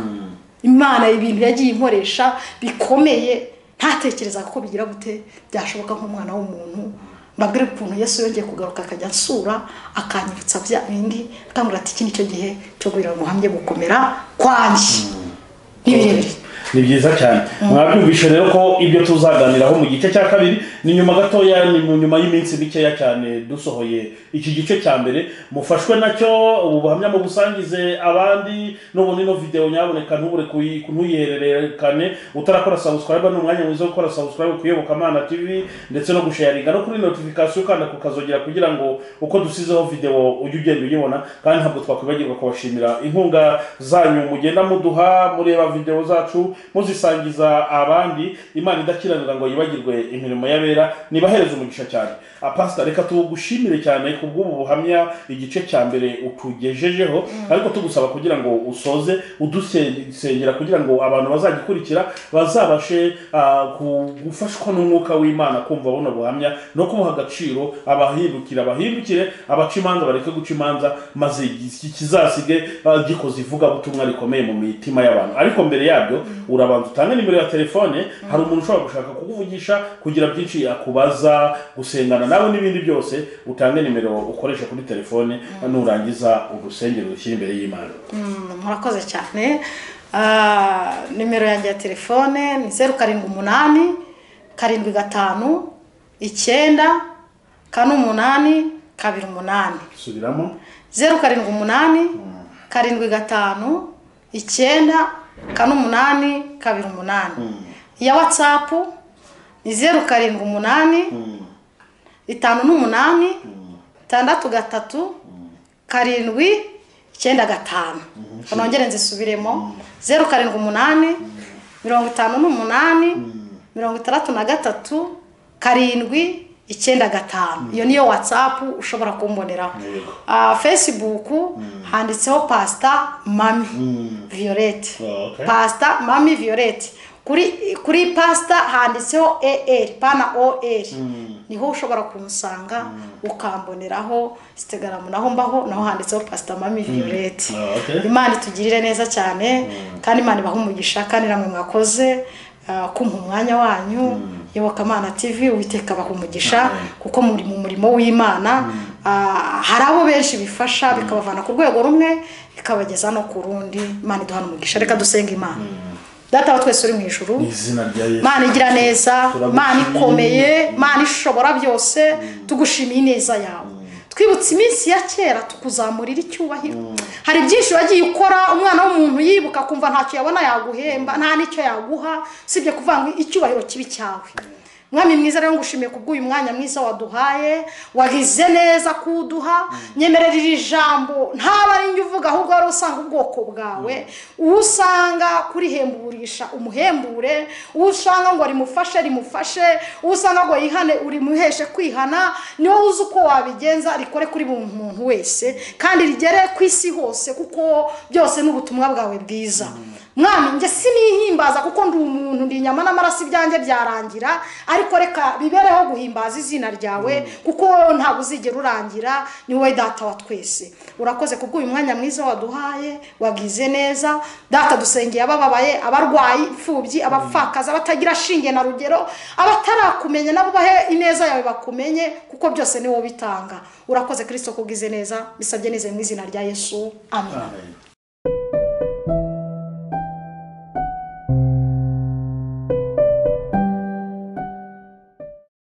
S1: imana ibintu yagiye inkoresha bikomeye ntatekereza ko bigira gute byashoboka nk'umwana w'umuntu mbabwire ukuntu yesu yongeye kugaruka akajya asura akanyibutsa bya bindi akambwira ati iki nicyo gihe cyo guhera ubuhamye gukomera kwanjye ni birebire
S2: ni byiza cyane mwabyumvishe rero ko ibyo tuzaganiraho mu gice cya kabiri ni nyuma gatoya ni mu nyuma y'iminsi mikeya cyane dusohoye iki gice cya mbere mufashwe nacyo ubu buhamya mu busangize abandi n'ubundi ino videwo nyaboneka ntubure kuyi- ntuyihererekane utarakora subscribe ni umwanya mwiza wo gukora subscribe ku iyobokamana tv ndetse no gusharinga no kuri notification ukanda kukazogera kugira ngo uko dusizeho videwo ujye ugenda uyibona kandi ntabwo twakwibagirwa kubashimira inkunga zanyu mugenda muduha mureba videwo zacu muzisangiza abandi imana idakiranira ngo yibagirwe imirimo y'abera nibahereze umugisha cyane Ah, pastor reka tugushimire cyane ku bw'ubu buhamya igice cya mbere utugejejeho ariko tugusaba kugira ngo usoze udusengera kugira ngo abantu bazagikurikira bazabashe ah, ku- gufashwa n'umwuka w'imana kumva buno buhamya no kumuha agaciro abahindukire abahindukire abaca imanza bareke guca imanza maze iki- kizasige ah, gikoze ivugabutumwa rikomeye mu mitima y'abantu ariko mbere yabyo urabanza utange nimero ya telefone hari umuntu ushobora gushaka kukuvugisha kugira byinshi akubaza gusengana nawe n'ibindi byose utange nimero ukoresha kuri telefone nurangiza urusengero rushyira imbere y'imana
S1: murakoze cyane Ah, nimero yanjye ya telefone ni zeru karindwi umunani karindwi gatanu icyenda kane umunani kabiri umunani
S2: subiramo
S1: zeru karindwi umunani karindwi gatanu icyenda kane umunani kabiri umunani iya watsapu ni zeru karindwi umunani itanu n'umunani itandatu gatatu karindwi icyenda gatanu nongere nzisubiremo zeru karindwi umunani mirongo itanu n'umunani mirongo itandatu na gatatu karindwi icyenda gatanu iyo niyo watsapu ushobora kumboneraho
S2: Yego.
S1: Ah, facebook handitseho pasita mami violette
S2: Oh, okay.
S1: pasita mami violette kuri kuri pasita handitseho er pana or niho ushobora kumusanga ukamboneraho instagram naho mbaho naho handitseho pasita mami violette
S2: Ah, okay.
S1: imana itugirire neza cyane kandi imana ibaha umugisha kandi namwe mwakoze ah, kumpa umwanya wanyu yobokamana tv uwiteka abaha umugisha kuko muri mu murimo w'imana ah, hari abo benshi bifasha bikabavana ku rwego rumwe bikabageza no ku rundi imana iduhana umugisha reka dusenge imana data wa twese uri mu ijuru
S2: mu izina rya yesu
S1: imana igira neza
S2: Turagushimiye.
S1: imana ikomeye imana ishobora byose tugushimiye ineza yawe twibutse iminsi ya kera tukuzamurira icyubahiro hari byinshi wagiye ukora umwana w'umuntu yibuka kumva ntacyo yabona yaguhemba nta n'icyo yaguha usibye kuvuga ngo icyubahiro kibi cyawe mwami mwiza rero ngushimiye ku bw'uyu mwanya mwiza waduhaye wagize neza kuwuduha nyemerera iri jambo ntaba ari njye uvuga ahubwo wari usanga ubwoko bwawe uwo usanga kurihemburisha umuhembure uwo usanga ngo rimufashe rimufashe uwo usanga ngo yihane urimuheshe kwihana niwe uzi uko wabigenza rikore kuri buri muntu wese kandi rigere ku isi hose kuko byose ni ubutumwa bwawe bwiza mwami njye sinihimbaza kuko ndi umuntu ndi inyama n'amaraso ibyanjye byarangira ariko reka bibereho guhimbaza izina ryawe kuko ntabwo uzigera urangira ni wowe data wa twese urakoze ku bw'uyu mwanya mwiza waduhaye wagize neza data dusengeye abababaye abarwayi imfubyi abapfakazi abatagira shinge na rugero abatarakumenya nabo bahe ineza yawe bakumenye kuko byose ni wowe bitanga urakoze kirisito kubwize neza bisabye neza mu izina rya yesu amen
S2: amen